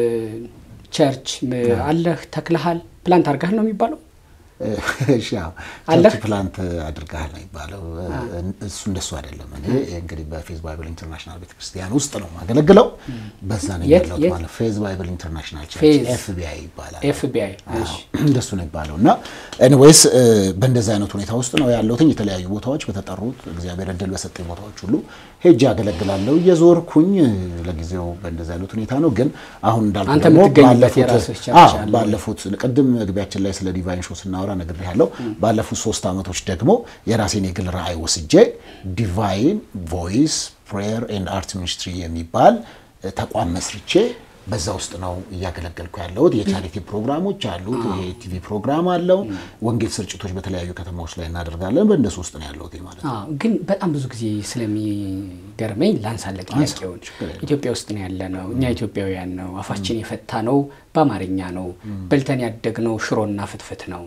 ቸርች ም- አለህ ተክለሃል፣ ፕላንት አድርገሃል ነው የሚባለው? እሺ፣ አዎ። አለህ? ቸርች ፕላንት አድርገሃል ነው የሚባለው። እሱ እንደሱ አይደለም። እኔ እንግዲህ በፌዝ ባይብል ኢንተርናሽናል ቤተክርስቲያን ውስጥ ነው የማገለግለው። በዛ ነው የት- ያለሁት የት? ማለት ፌዝ ባይብል ኢንተርናሽናል ቸርች ፌዝ። ኤፍቢአይ ይባላል። ኤፍቢአይ እሺ። እንደሱ ነው የሚባለው እና ኤኒዌይስ በእንደዚህ አይነት ሁኔታ ውስጥ ነው ያለሁትኝ። የተለያዩ ቦታዎች በተጠሩት እግዚአብሔር እድል በሰጠኝ ቦታዎች ሁሉ ሄጄ አገለግላለሁ እየዞርኩኝ። ለጊዜው በእንደዚህ አይነት ሁኔታ ነው። ግን አሁን እንዳልኩ አንተ ደግሞ የምትገኝበት ባለፉት- የራስህ ቸርች አዎ፣ አለ? ባለፉት ቅድም መግቢያችን ላይ ስለ ዲቫይን ሾው ስናወራ ነግሬሃለሁ። ባለፉት ሶስት ዓመቶች ደግሞ የራሴን የግል ራዕይ ወስጄ ዲቫይን ቮይስ ፕሬየር ኤንድ አርት ሚኒስትሪ የሚባል እ፣ ተቋም መስርቼ በዛ ውስጥ ነው እያገለገልኩ ያለሁት። የቻሪቲ ፕሮግራሞች አሉት። የቲቪ ፕሮግራም አለው። ወንጌል ስርጭቶች በተለያዩ ከተማዎች ላይ እናደርጋለን። በእነሱ ውስጥ ነው ያለሁት ማለት ነው። አዎ፣ ግን በጣም ብዙ ጊዜ ስለሚገርመኝ ላንሳለ ጥያቄውን ኢትዮጵያ ውስጥ ነው ያለ ነው። እኛ ኢትዮጵያውያን ነው አፋችን የፈታ ነው በአማርኛ ነው። በልተን ያደግነው ሽሮና ፍትፍት ነው።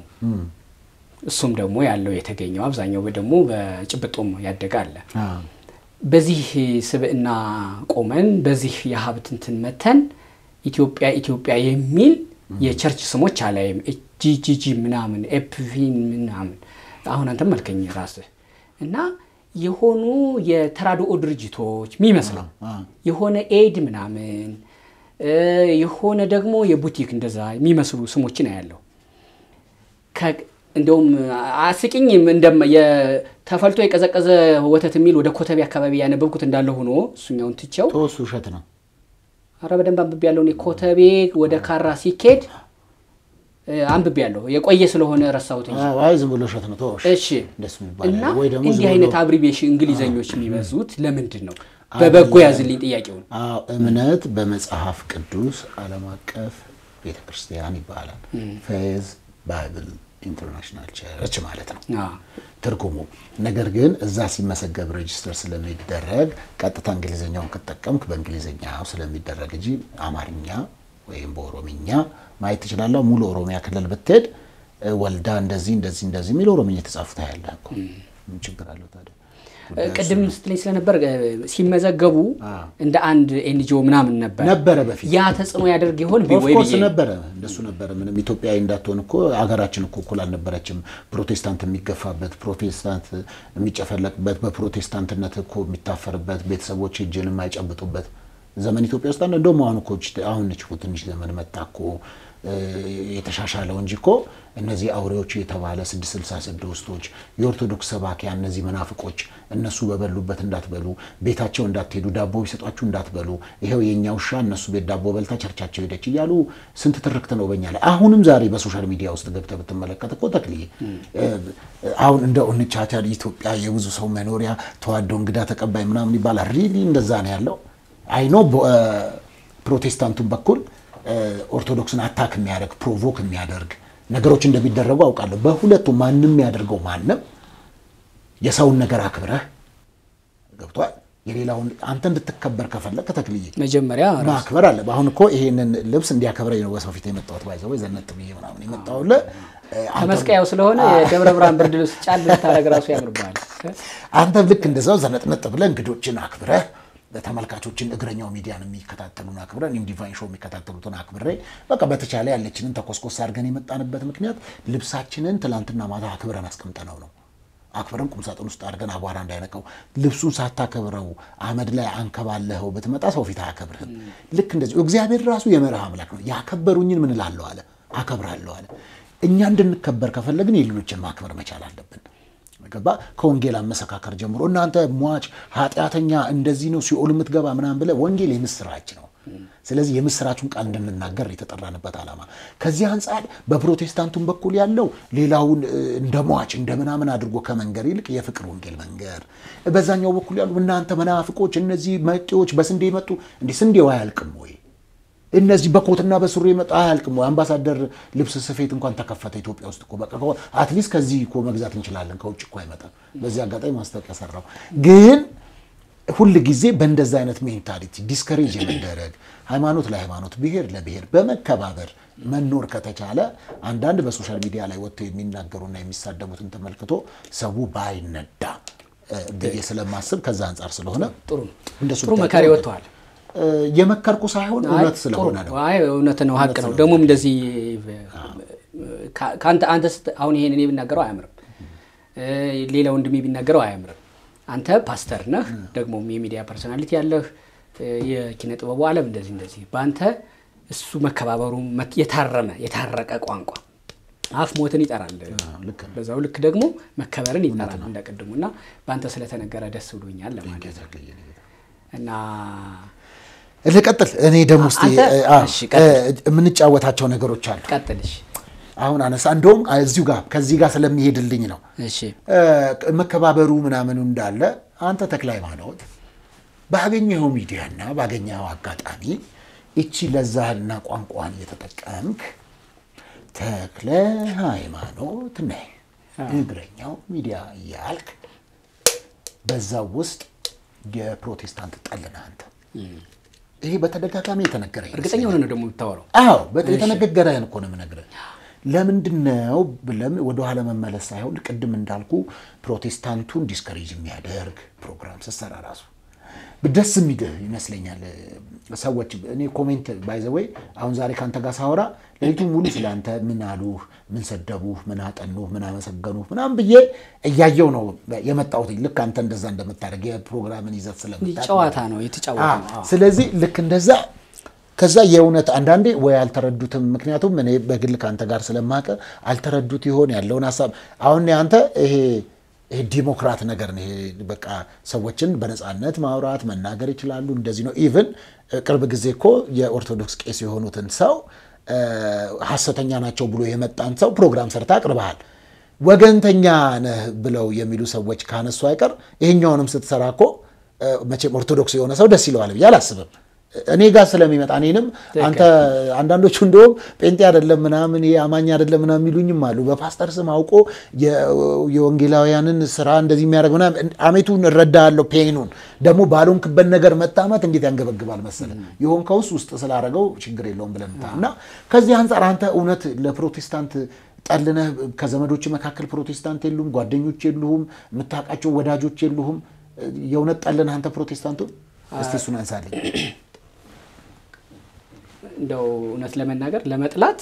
እሱም ደግሞ ያለው የተገኘው አብዛኛው ደግሞ በጭብጦም ያደገ አለ። አዎ። በዚህ ስብዕና ቆመን በዚህ የሀብት እንትን መተን ኢትዮጵያ ኢትዮጵያ የሚል የቸርች ስሞች አላይም። ጂጂጂ ምናምን ኤፕቪ ምናምን አሁን አንተም መልከኝ ራስህ እና የሆኑ የተራድኦ ድርጅቶች የሚመስለው የሆነ ኤድ ምናምን እ የሆነ ደግሞ የቡቲክ እንደዛ የሚመስሉ ስሞችን አያለሁ። ከ- እንደውም አስቂኝ እንደም- የተፈልቶ የቀዘቀዘ ወተት የሚል ወደ ኮተቤ አካባቢ ያነበብኩት እንዳለ ሆኖ እሱኛውን ትቼው ተወሱ ውሸት ነው። አረ በደንብ አንብቤ ያለው እኔ ኮተቤ ወደ ካራ ሲኬድ እ፣ አንብቤ ያለሁ የቆየ ስለሆነ ረሳሁት እንጂ። አዎ፣ አይ ዝም ብሎ ውሸት ነው። ተወው። እሺ እንደሱ የሚባል እና ያለ ወይ ደግሞ እንዲህ ዝም አይነት ብሎ አብሪቤሽን እንግሊዘኞች የሚበዙት ለምንድን ነው? በበጎ ያዝልኝ ጥያቄውን። አዎ እምነት በመጽሐፍ ቅዱስ ዓለም አቀፍ ቤተ ክርስቲያን ይባላል። ፌዝ ባይብል ኢንተርናሽናል ቸርች ማለት ነው አዎ። ትርጉሙ። ነገር ግን እዛ ሲመሰገብ ሬጅስተር ስለሚደረግ ቀጥታ እንግሊዝኛውን ከጠቀምክ በእንግሊዝኛው ስለሚደረግ እንጂ አማርኛ ወይም በኦሮምኛ ማየት ትችላለህ። ሙሉ ኦሮሚያ ክልል ብትሄድ እ፣ ወልዳ እንደዚህ እንደዚህ እንደዚህ የሚል ኦሮምኛ የተጻፉት ያለህ እኮ ምን ችግር አለው ታዲያ? እ፣ ቅድም ስትለኝ ስለነበር እ፣ ሲመዘገቡ አዎ። እንደ አንድ ኤንጂኦ ምናምን ነበር ነበረ በፊት ያ ተጽዕኖ ያደርግ ይሆን ቢ- ወይ ኦፍኮርስ ብዬ ነበረ እንደሱ ነበረ። ምንም ኢትዮጵያዊ እንዳትሆን እኮ ሀገራችን እኮ እኩል አልነበረችም። ፕሮቴስታንት የሚገፋበት፣ ፕሮቴስታንት የሚጨፈለቅበት፣ በፕሮቴስታንትነት እኮ የሚታፈርበት፣ ቤተሰቦች እጅን የማይጨብጡበት ዘመን ኢትዮጵያ ውስጥ አለ። እንደውም አሁን እኮ እች- አሁን ነች እኮ ትንሽ ዘመን መጣ እኮ እ፣ የተሻሻለው እንጂ እኮ እነዚህ አውሬዎች የተባለ ስድስት ስልሳ ስድስቶች የኦርቶዶክስ ሰባኪያን እነዚህ መናፍቆች እነሱ በበሉበት እንዳትበሉ፣ ቤታቸው እንዳትሄዱ፣ ዳቦ ቢሰጧችሁ እንዳትበሉ፣ ይኸው የእኛ ውሻ እነሱ ቤት ዳቦ በልታ ቸርቻቸው ሄደች እያሉ ስንት ትርክት ነው በኛ ላይ። አሁንም ዛሬ በሶሻል ሚዲያ ውስጥ ገብተህ ብትመለከት እኮ ተክልዬ እ፣ አሁን እንደ እንቻቻል ኢትዮጵያ የብዙ ሰው መኖሪያ ተዋዶ እንግዳ ተቀባይ ምናምን ይባላል። ሪሊ እንደዛ ነው ያለው። አይኖ ፕሮቴስታንቱን በኩል እ፣ ኦርቶዶክስን አታክ የሚያደርግ ፕሮቮክ የሚያደርግ ነገሮች እንደሚደረጉ አውቃለሁ። በሁለቱ ማንም የሚያደርገው ማንም የሰውን ነገር አክብረህ ገብቷል። የሌላውን አንተ እንድትከበር ከፈለግ ከተክልዬ መጀመሪያ ማክበር አለ። አሁን እኮ ይሄንን ልብስ እንዲያከብረኝ ነው በሰው ፊት የመጣሁት። ባይዘው ዘነጥ ብዬ ምናምን የመጣሁልህ እ፣ አንተ- ከመስቀያው ስለሆነ የደብረ ብርሃን ብርድ ልብስ ጫል ብታደርግ ራሱ ያምርብሃል። አንተም ልክ እንደዛው ዘነጥነጥ ብለህ እንግዶችን አክብረህ ተመልካቾችን እግረኛው ሚዲያን የሚከታተሉን አክብረን እኔም ዲቫይን ሾው የሚከታተሉትን አክብሬ በቃ በተቻለ ያለችንን ተኮስኮስ አድርገን የመጣንበት ምክንያት ልብሳችንን ትላንትና ማታ አክብረን አስቀምጠነው ነው። አክብረን ቁምሳጥን ውስጥ አድርገን አቧራ እንዳይነካው ልብሱን ሳታከብረው አመድ ላይ አንከባለኸው ብትመጣ ሰው ፊት አያከብርህም። ልክ እንደዚሁ እግዚአብሔር ራሱ የመርህ አምላክ ነው። ያከበሩኝን ምን እላለሁ አለ አከብራለሁ አለ። እኛ እንድንከበር ከፈለግን የሌሎችን ማክበር መቻል አለብን። ገባ ከወንጌል አመሰካከር ጀምሮ እናንተ ሟች ኃጢአተኛ እንደዚህ ነው ሲኦል የምትገባ ምናምን ብለህ ወንጌል የምስራች ነው። ስለዚህ የምስራቹን ቃል እንድንናገር የተጠራንበት ዓላማ ከዚህ አንጻር በፕሮቴስታንቱም በኩል ያለው ሌላውን እ፣ እንደ ሟች እንደ ምናምን አድርጎ ከመንገር ይልቅ የፍቅር ወንጌል መንገር፣ በዛኛው በኩል ያሉ እናንተ መናፍቆች እነዚህ መጤዎች በስንዴ የመጡ እንዲህ ስንዴው አያልቅም ወይ እነዚህ በኮትና በሱሪ የመጡ አያልቅም ወይ? አምባሳደር ልብስ ስፌት እንኳን ተከፈተ ኢትዮጵያ ውስጥ እኮ በቃ አትሊስት ከዚህ እኮ መግዛት እንችላለን። ከውጭ እኮ አይመጣም። በዚህ አጋጣሚ ማስታወቂያ ሰራው። ግን ሁል ጊዜ በእንደዛ አይነት ሜንታሊቲ ዲስከሬጅ የመደረግ ሃይማኖት ለሃይማኖት ብሔር ለብሔር በመከባበር መኖር ከተቻለ አንዳንድ በሶሻል ሚዲያ ላይ ወጥተው የሚናገሩና የሚሳደቡትን ተመልክቶ ሰው ባይነዳ እ፣ ብዬ ስለማስብ ከዛ አንጻር ስለሆነ ጥሩ ነው። እንደሱ ጥሩ ብታይ መካሪ ጥሩ ወጥተዋል። እ፣ የመከርኩ ሳይሆን አይ፣ እውነት ጥሩ ስለሆነ ነው። አይ እውነት ነው፣ ሀቅ ነው። ደግሞም እንደዚህ ከአንተ አንተ ስት- አሁን ይሄን እኔ ብናገረው አያምርም፣ እ፣ ሌላ ወንድሜ ቢናገረው አያምርም። አንተ ፓስተር ነህ፣ ደግሞም የሚዲያ ፐርሶናሊቲ ያለህ እ፣ የኪነ ጥበቡ ዓለም እንደዚህ እንደዚህ በአንተ እሱ መከባበሩ መት- የታረመ የታረቀ ቋንቋ አፍ ሞትን ይጠራል። ልክ ነው። በዛው ልክ ደግሞ መከበርን ይጠራል እንደ ቅድሙ እና በአንተ ስለተነገረ ደስ ብሎኛል ለማለት ነው እና ልቀጥል። እኔ ደግሞ እስኪ አንተ- እ፣ አ፣ እሺ፣ ቀጥል። እ፣ የምንጫወታቸው ነገሮች አሉ። ቀጥልሽ። አሁን አነሳ እንደውም እዚሁ ጋር ከዚህ ጋር ስለሚሄድልኝ ነው እሺ እ፣ መከባበሩ ምናምኑ እንዳለ አንተ ተክለ ሃይማኖት ባገኘኸው ሚዲያና ባገኘኸው አጋጣሚ እቺ ለዛህና ቋንቋን እየተጠቀምክ ተክለ ሃይማኖት ነህ እግረኛው ሚዲያ እያልክ በዛው ውስጥ የፕሮቴስታንት ጠል ነህ አንተ። ይሄ በተደጋጋሚ የተነገረኝ እርግጠኛ ሆነ ነው ደግሞ የምታወራው። አዎ በጣም የተነገረህን እኮ ነው የምነግርህ። ለምንድን ነው ብለም ወደኋላ መመለስ ሳይሆን ቅድም እንዳልኩ ፕሮቴስታንቱን ዲስከሬጅ የሚያደርግ ፕሮግራም ስትሰራ ራሱ ደስ የሚልህ ይመስለኛል። ሰዎች እኔ ኮሜንት ባይዘወይ አሁን ዛሬ ከአንተ ጋር ሳወራ ሌሊቱን ሙሉ ስለ አንተ ምን አሉህ፣ ምን ሰደቡህ፣ ምን አጠኑህ፣ ምን አመሰገኑህ ምናምን ብዬ እያየው ነው የመጣሁት። ልክ አንተ እንደዛ እንደምታደርግ የፕሮግራምን ይዘት ስለምታውቅ ጨዋታ ነው የተጫወተ ነው። አዎ። ስለዚህ ልክ እንደዛ ከዛ የእውነት አንዳንዴ ወይ አልተረዱትም። ምክንያቱም እኔ በግል ከአንተ ጋር ስለማቀ አልተረዱት ይሆን ያለውን ሀሳብ አሁን አንተ ይሄ ይሄ ዲሞክራት ነገር ነው። ይሄ በቃ ሰዎችን በነፃነት ማውራት መናገር ይችላሉ። እንደዚህ ነው። ኢቭን ቅርብ ጊዜ እኮ የኦርቶዶክስ ቄስ የሆኑትን ሰው ሐሰተኛ ናቸው ብሎ የመጣን ሰው ፕሮግራም ሰርታ አቅርበሃል። ወገንተኛ ነህ ብለው የሚሉ ሰዎች ካነሱ አይቀር ይሄኛውንም ስትሰራ እኮ መቼም ኦርቶዶክስ የሆነ ሰው ደስ ይለዋል ብዬ አላስብም። እኔ ጋር ስለሚመጣ እኔንም አንተ አንዳንዶቹ እንደውም ጴንጤ አይደለም ምናምን ይሄ አማኝ አይደለም ምናምን የሚሉኝም አሉ። በፓስተር ስም አውቆ የወንጌላውያንን ስራ እንደዚህ የሚያደርግ ምናምን አሜቱን እረዳለሁ። ፔኑን ደግሞ ባልሆንክበት ነገር መታመት እንዴት ያንገበግባል መሰለ የሆንከውስ ውስጥ ስላደረገው ችግር የለውም ብለን እና ከዚህ አንጻር አንተ እውነት ለፕሮቴስታንት ጠልነህ ከዘመዶች መካከል ፕሮቴስታንት የሉም፣ ጓደኞች የሉሁም፣ የምታውቃቸው ወዳጆች የሉሁም። የእውነት ጠልነህ አንተ ፕሮቴስታንቱን እስቲ እሱን አንሳልኝ። እንደው እውነት ለመናገር ለመጥላት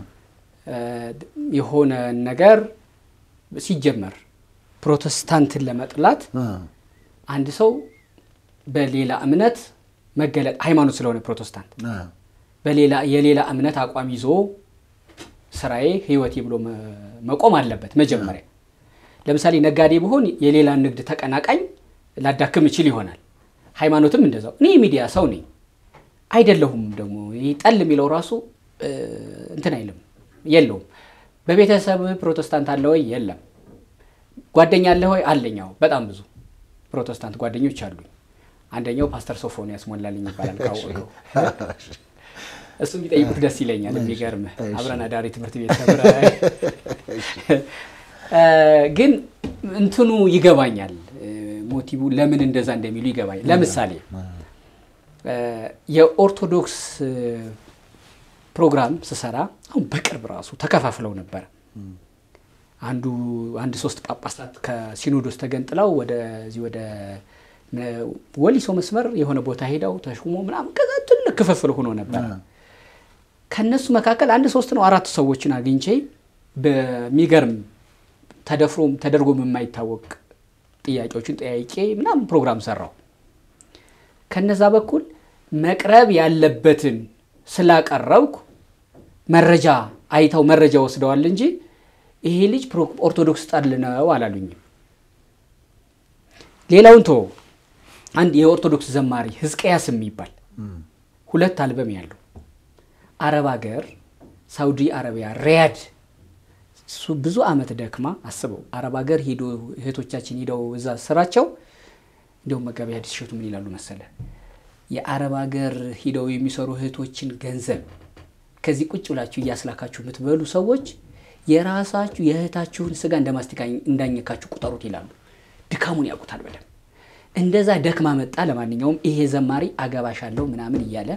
የሆነ ነገር ሲጀመር ፕሮቴስታንትን ለመጥላት አንድ ሰው በሌላ እምነት መገለጥ ሃይማኖት ስለሆነ ፕሮቴስታንት በሌላ የሌላ እምነት አቋም ይዞ ስራዬ ህይወቴ ብሎ መቆም አለበት። መጀመሪያ ለምሳሌ ነጋዴ ብሆን የሌላ ንግድ ተቀናቃኝ ላዳክም እችል ይሆናል። ሃይማኖትም እንደዛው። እኔ የሚዲያ ሰው ነኝ አይደለሁም። ደግሞ ይህ ጠል የሚለው ራሱ እንትን አይልም የለውም። በቤተሰብ ፕሮቴስታንት አለ ወይ? የለም። ጓደኛ አለ ወይ? አለኛው በጣም ብዙ ፕሮቴስታንት ጓደኞች አሉኝ። አንደኛው ፓስተር ሶፎንያስ ሞላልኝ ይባላል። ካወቀው እሱ ቢጠይቁት ደስ ይለኛል። የሚገርምህ አብረን አዳሪ ትምህርት ቤት ተምረ ግን እንትኑ ይገባኛል። ሞቲቡ ለምን እንደዛ እንደሚሉ ይገባኛል። ለምሳሌ የኦርቶዶክስ ፕሮግራም ስሰራ አሁን በቅርብ ራሱ ተከፋፍለው ነበረ። አንዱ አንድ ሶስት ጳጳሳት ከሲኖዶስ ተገንጥለው ወደዚህ ወደ ወሊሶ መስመር የሆነ ቦታ ሄደው ተሹሞ ምናምን ከዛ ትልቅ ክፍፍል ሆኖ ነበር። ከነሱ መካከል አንድ ሶስት ነው አራት ሰዎችን አግኝቼ በሚገርም ተደፍሮም ተደርጎም የማይታወቅ ጥያቄዎችን ጠያቄ ምናምን ፕሮግራም ሰራው። ከነዛ በኩል መቅረብ ያለበትን ስላቀረብኩ መረጃ አይተው መረጃ ወስደዋል እንጂ ይሄ ልጅ ኦርቶዶክስ ጠል ነው አላሉኝም። ሌላውን ቶ አንድ የኦርቶዶክስ ዘማሪ ህዝቅያስ የሚባል ሁለት አልበም ያለው አረብ ሀገር ሳውዲ አረቢያ ሪያድ እሱ ብዙ አመት ደክማ አስበው አረብ ሀገር ሄዶ እህቶቻችን ሄደው እዛ ስራቸው እንዲሁም መጋቢ ሐዲስ እሸቱ ምን ይላሉ መሰለ የአረብ ሀገር ሂደው የሚሰሩ እህቶችን ገንዘብ ከዚህ ቁጭ ብላችሁ እያስላካችሁ የምትበሉ ሰዎች የራሳችሁ የእህታችሁን ስጋ እንደ ማስቲካ እንዳኘካችሁ ቁጠሩት ይላሉ። ድካሙን ያውቁታል በደንብ። እንደዛ ደክማ መጣ። ለማንኛውም ይሄ ዘማሪ አገባሻለሁ ምናምን እያለ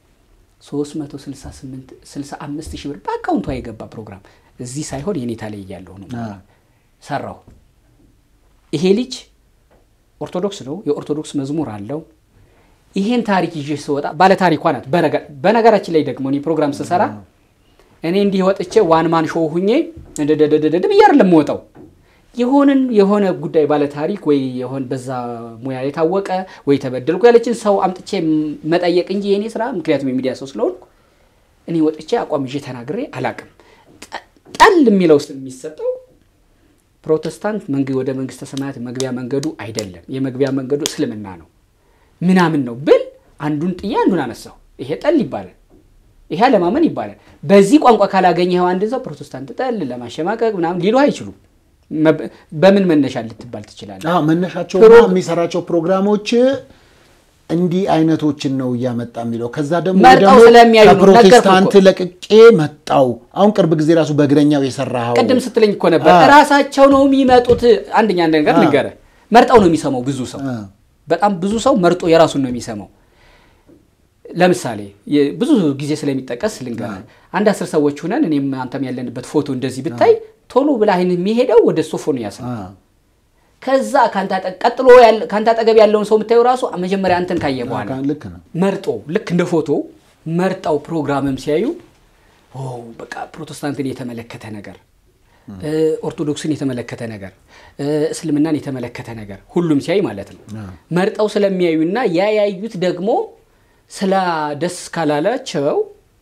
365 ሺህ ብር በአካውንቷ የገባ ፕሮግራም እዚህ ሳይሆን የኔታ ላይ እያለሁ ነው ሰራው። ይሄ ልጅ ኦርቶዶክስ ነው። የኦርቶዶክስ መዝሙር አለው። ይሄን ታሪክ ይዤ ስወጣ ባለ ታሪኳ ናት። በነገራችን ላይ ደግሞ እኔ ፕሮግራም ስሰራ እኔ እንዲህ ወጥቼ ዋን ማን ሾው ሁኜ እንደደደደደ ብዬ አይደለም የምወጣው። የሆንን የሆነ ጉዳይ ባለ ታሪክ ወይ የሆን በዛ ሙያ የታወቀ ወይ ተበደልኩ ያለችን ሰው አምጥቼ መጠየቅ እንጂ የኔ ስራ ምክንያቱም የሚዲያ ሰው ስለሆንኩ እኔ ወጥቼ አቋም ይዤ ተናግሬ አላቅም። ጠል የሚለው ስም የሚሰጠው ፕሮቴስታንት ወደ መንግስተ ሰማያት መግቢያ መንገዱ አይደለም፣ የመግቢያ መንገዱ እስልምና ነው ምናምን ነው ብል አንዱን ጥዬ አንዱን አነሳው። ይሄ ጠል ይባላል፣ ይሄ አለማመን ይባላል። በዚህ ቋንቋ ካላገኘኸው አንድ ሰው ፕሮቴስታንት ጠል ለማሸማቀቅ ምናምን ሊሉ አይችሉም። በምን መነሻ ልትባል ትችላለህ? መነሻቸው የሚሰራቸው ፕሮግራሞች እንዲህ አይነቶችን ነው እያመጣ የሚለው። ከዛ ደግሞ መርጠው ስለሚያዩ ነው። ከፕሮቴስታንት ለቅቄ መጣው። አሁን ቅርብ ጊዜ ራሱ በእግረኛው የሰራኸው ቅድም ስትለኝ እኮ ነበር እራሳቸው ነው የሚመጡት። አንደኛ ነገር ልንገርህ፣ መርጠው ነው የሚሰማው ብዙ ሰው በጣም ብዙ ሰው መርጦ የራሱን ነው የሚሰማው። ለምሳሌ ብዙ ጊዜ ስለሚጠቀስ ልንገርህ፣ አንድ አስር ሰዎች ሁነን እኔም አንተም ያለንበት ፎቶ እንደዚህ ብታይ ቶሎ ብላ አይን የሚሄደው ወደ ሶፎንያስ ነው። ከዛ ካንተ አጠ- ቀጥሎ ያለ- ካንተ አጠገብ ያለውን ሰው የምታየው ራሱ መጀመሪያ አንተን ካየ በኋላ ልክ ነው። መርጦ ልክ እንደ ፎቶ መርጠው ፕሮግራምም ሲያዩ ኦ በቃ ፕሮቴስታንትን የተመለከተ ነገር እ፣ ኦርቶዶክስን የተመለከተ ነገር እ፣ እስልምናን የተመለከተ ነገር ሁሉም ሲያይ ማለት ነው መርጠው ስለሚያዩና ያ ያዩት ደግሞ ስለ ደስ ካላላቸው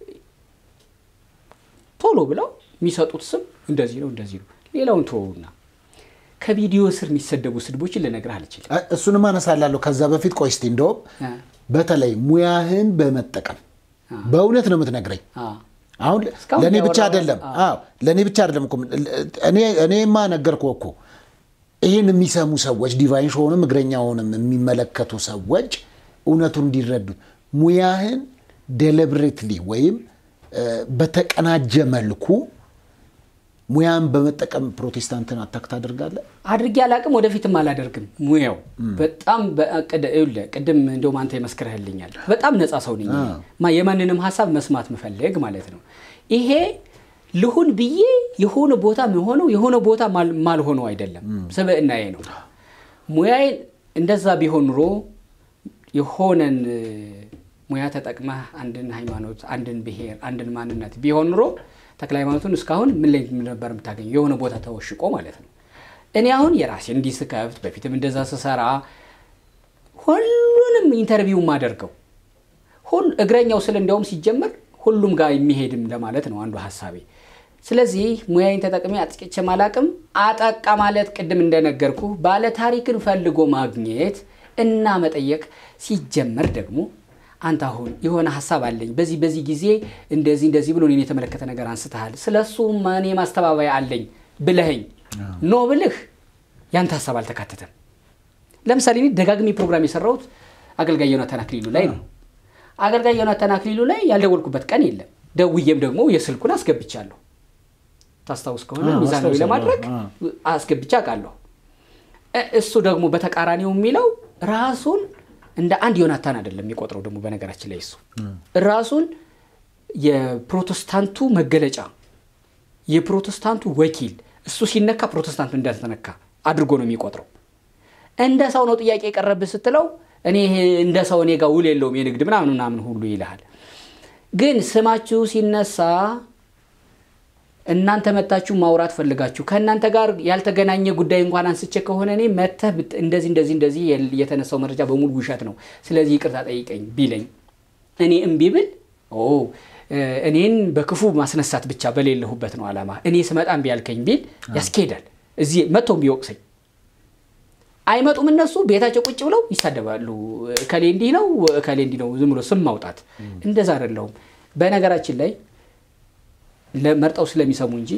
ቶሎ ብለው የሚሰጡት ስም እንደዚህ ነው እንደዚህ ነው። ሌላውን ተወውና ከቪዲዮ ስር የሚሰደቡ ስድቦችን ልነግርህ አልችልም። አ- እሱንም አነሳላለሁ። ከዛ በፊት ቆይ እስቲ እንደውም አ፣ በተለይ ሙያህን በመጠቀም በእውነት ነው የምትነግረኝ። አ፣ አሁን እስካሁን ለእኔ ብቻ ያወራው- አይደለም። አዎ ለእኔ ብቻ አይደለም እኮ እኔ እኔማ ነገርኩህ እኮ ይህን የሚሰሙ ሰዎች ዲቫይን ሾውንም እግረኛውንም የሚመለከቱ ሰዎች እውነቱን እንዲረዱ ሙያህን ዴሊብሬትሊ ወይም እ፣ በተቀናጀ መልኩ ሙያን በመጠቀም ፕሮቴስታንትን አታክ ታደርጋለህ። አድርጌ አላቅም፣ ወደፊትም አላደርግም። ሙያው በጣም በቅድ- ይኸውልህ፣ ቅድም እንደውም አንተ የመስክርህልኛል። በጣም ነፃ ሰው ነኝ እኔ። ማ የማንንም ሀሳብ መስማት ምፈልግ ማለት ነው። ይሄ ልሁን ብዬ የሆነ ቦታ የሆነው የሆነ ቦታ ማል- ማልሆነው አይደለም፣ ስብዕናዬ ነው። ሙያዬን እንደዛ ቢሆን ኑሮ የሆነን እ፣ ሙያ ተጠቅመህ አንድን ሃይማኖት፣ አንድን ብሔር፣ አንድን ማንነት ቢሆን ኑሮ ተክለ ሃይማኖቱን እስካሁን ምን ላይ ነበር የምታገኘው? የሆነ ቦታ ተወሽቆ ማለት ነው። እኔ አሁን የራሴ እንዲህ ስከፍት በፊትም እንደዛ ስሰራ ሁሉንም ኢንተርቪው ማደርገው ሁሉ እግረኛው ስል እንዲያውም ሲጀመር ሁሉም ጋር የሚሄድም ለማለት ነው አንዱ ሀሳቤ። ስለዚህ ሙያዬን ተጠቅሜ አጥቅቼ ማላቅም። አጠቃ ማለት ቅድም እንደነገርኩ ባለ ታሪክን ፈልጎ ማግኘት እና መጠየቅ ሲጀመር ደግሞ አንተ አሁን የሆነ ሀሳብ አለኝ በዚህ በዚህ ጊዜ እንደዚህ እንደዚህ ብሎ እኔን የተመለከተ ነገር አንስተሃል፣ ስለ እሱ እኔ ማስተባበያ አለኝ ብለኸኝ ኖ ብልህ ያንተ ሀሳብ አልተካተተም። ለምሳሌ እኔ ደጋግሜ ፕሮግራም የሰራሁት አገልጋይ ዮናታን አክሊሉ ላይ ነው። አገልጋይ ዮናታን አክሊሉ ላይ ያልደወልኩበት ቀን የለም። ደውዬም ደግሞ የስልኩን አስገብቻለሁ። ታስታውስ ከሆነ አዎ፣ ሚዛናዊ አስታውሳለሁ። ለማድረግ አዎ። አስገብቻ አውቃለሁ። እ- እሱ ደግሞ በተቃራኒው የሚለው ራሱን እንደ አንድ ዮናታን አይደለም የሚቆጥረው። ደግሞ በነገራችን ላይ እሱ ራሱን የፕሮቴስታንቱ መገለጫ የፕሮቴስታንቱ ወኪል እሱ ሲነካ ፕሮቴስታንቱ እንዳልተነካ አድርጎ ነው የሚቆጥረው። እንደ ሰው ነው ጥያቄ የቀረብህ ስትለው እኔ ይሄ እንደ ሰው እኔ ጋር ውል የለውም የንግድ ምናምን ምናምን ሁሉ ይልሃል። ግን ስማችሁ ሲነሳ እናንተ መታችሁ ማውራት ፈልጋችሁ ከእናንተ ጋር ያልተገናኘ ጉዳይ እንኳን አንስቼ ከሆነ እኔ መተህ ብት- እንደዚህ እንደዚህ እንደዚህ የል- የተነሳው መረጃ በሙሉ ውሸት ነው፣ ስለዚህ ይቅርታ ጠይቀኝ ቢለኝ እኔ እምቢ ብል ኦ እ፣ እኔን በክፉ ማስነሳት ብቻ በሌለሁበት ነው ዓላማ። እኔ ስመጣ እምቢ ያልከኝ ቢል ያስኬዳል። እዚህ መጥቶም ቢወቅሰኝ አይመጡም። እነሱ ቤታቸው ቁጭ ብለው ይሳደባሉ። እከሌ እንዲህ ነው፣ እከሌ እንዲህ ነው። ዝም ብሎ ስም ማውጣት እንደዛ አይደለሁም። በነገራችን ላይ ለመርጠው ስለሚሰሙ እንጂ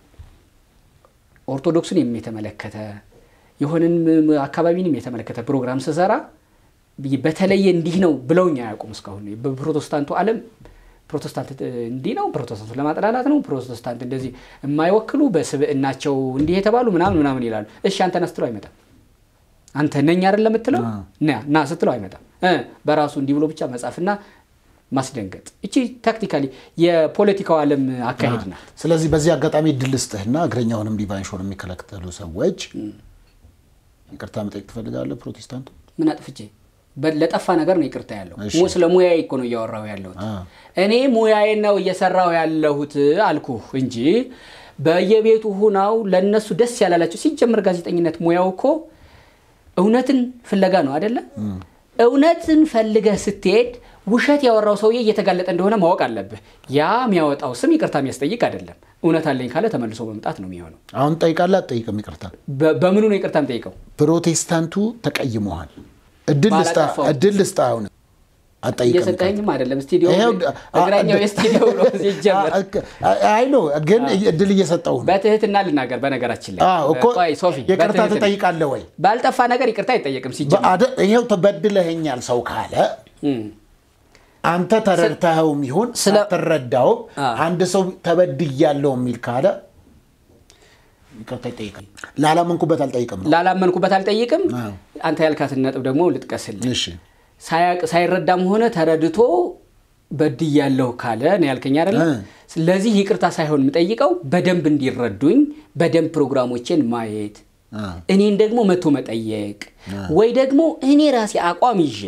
ኦርቶዶክስን የተመለከተ የሆንን አካባቢንም የተመለከተ ፕሮግራም ስሰራ በተለየ እንዲህ ነው ብለውኝ አያውቁም እስካሁን። በፕሮቴስታንቱ ዓለም ፕሮቴስታንት እንዲህ ነው፣ ፕሮቴስታንቱ ለማጥላላት ነው፣ ፕሮቴስታንት እንደዚህ የማይወክሉ በስብዕናቸው እንዲህ የተባሉ ምናምን ምናምን ይላሉ። እሺ አንተ ነህ ስትለው አይመጣም። አንተ ነኝ አይደለም የምትለው ና ና ስትለው አይመጣም። እ በራሱ እንዲህ ብሎ ብቻ መጻፍና ማስደንገጥ እቺ ታክቲካሊ የፖለቲካው ዓለም አካሄድ ናት። ስለዚህ በዚህ አጋጣሚ እድል ልስጥህና እግረኛውንም ዲቫይን ሾውን የሚከለክሉ ሰዎች ይቅርታ መጠየቅ ትፈልጋለህ? ፕሮቴስታንቱ ምን አጥፍቼ በ- ለጠፋ ነገር ነው ይቅርታ ያለው። እሺ። ሙ- ስለ ሙያዬ እኮ ነው እያወራሁ ያለሁት። አ። እኔ ሙያዬን ነው እየሰራሁ ያለሁት አልኩህ እንጂ በየቤቱ ሁናው ለነሱ ደስ ያላላቸው። ሲጀምር ጋዜጠኝነት ሙያው እኮ እውነትን ፍለጋ ነው አይደለ? እውነትን ፈልገህ ስትሄድ ውሸት ያወራው ሰውዬ እየተጋለጠ እንደሆነ ማወቅ አለብህ። ያ የሚያወጣው ስም ይቅርታ የሚያስጠይቅ አይደለም። እውነት አለኝ ካለ ተመልሶ መምጣት ነው የሚሆነው። አሁን ጠይቃለህ አትጠይቅም? ይቅርታ በ- በምኑ ነው ይቅርታ የምጠይቀው? ፕሮቴስታንቱ ተቀይመዋል። እድል ልስጥህ ባላጠፋው። እድል ልስጥህ አሁን አትጠይቅም? ይቅርታ። እየሰጠኝም አይደለም ስቱዲዮ ይኸው እግረኛው የስቱዲዮ ነው ሲጀመር አይ ነው ግን እድል እየሰጠው ነው። በትህትና ልናገር። በነገራችን ላይ አዎ እኮ ቆይ ሶፊ፣ ይቅርታ በትህትና- ትጠይቃለህ ወይ? ባልጠፋ ነገር ይቅርታ አይጠየቅም ሲጀመር። በአደ- ይኸው ተበድለኸኛል ሰው ካለ እም። አንተ ተረድተኸውም ይሁን ስለ- ሳትረዳውም አ። አንድ ሰው ተበድያለሁ የሚል ካለ ይቅርታ ይጠይቃል። ላላመንኩበት አልጠይቅም ነው። ላላመንኩበት አልጠይቅም። አዎ። አንተ ያልካትን ነጥብ ደግሞ ልጥቀስልህ። እሺ ሳያቅ ሳይረዳም ሆነ ተረድቶ በድያለሁ ካለ ነው ያልከኝ አይደለ? እ። ስለዚህ ይቅርታ ሳይሆን የምጠይቀው በደንብ እንዲረዱኝ በደንብ ፕሮግራሞቼን ማየት እኔን ደግሞ መቶ መጠየቅ ወይ ደግሞ እኔ ራሴ አቋም ይዤ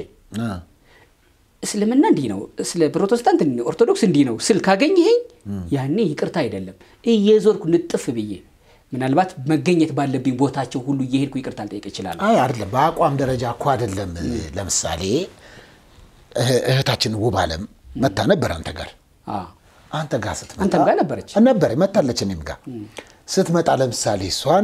እስልምና እንዲህ ነው፣ ስለ ፕሮቴስታንት እንዲህ ነው፣ ኦርቶዶክስ እንዲህ ነው ስል ካገኘኸኝ ያኔ ይቅርታ አይደለም እየዞርኩ ንጥፍ ብዬ ምናልባት መገኘት ባለብኝ ቦታቸው ሁሉ እየሄድኩ ይቅርታ ልጠይቅ እችላለሁ። አይ አይደለም፣ በአቋም ደረጃ እኮ አይደለም። ለምሳሌ እህ- እህታችን ውብ አለም መታ ነበር አንተ ጋር አዎ። አንተ ጋር ስትመጣ አንተም ጋር ነበረች። ነበር መታለች። እኔም ጋር ስትመጣ ለምሳሌ እሷን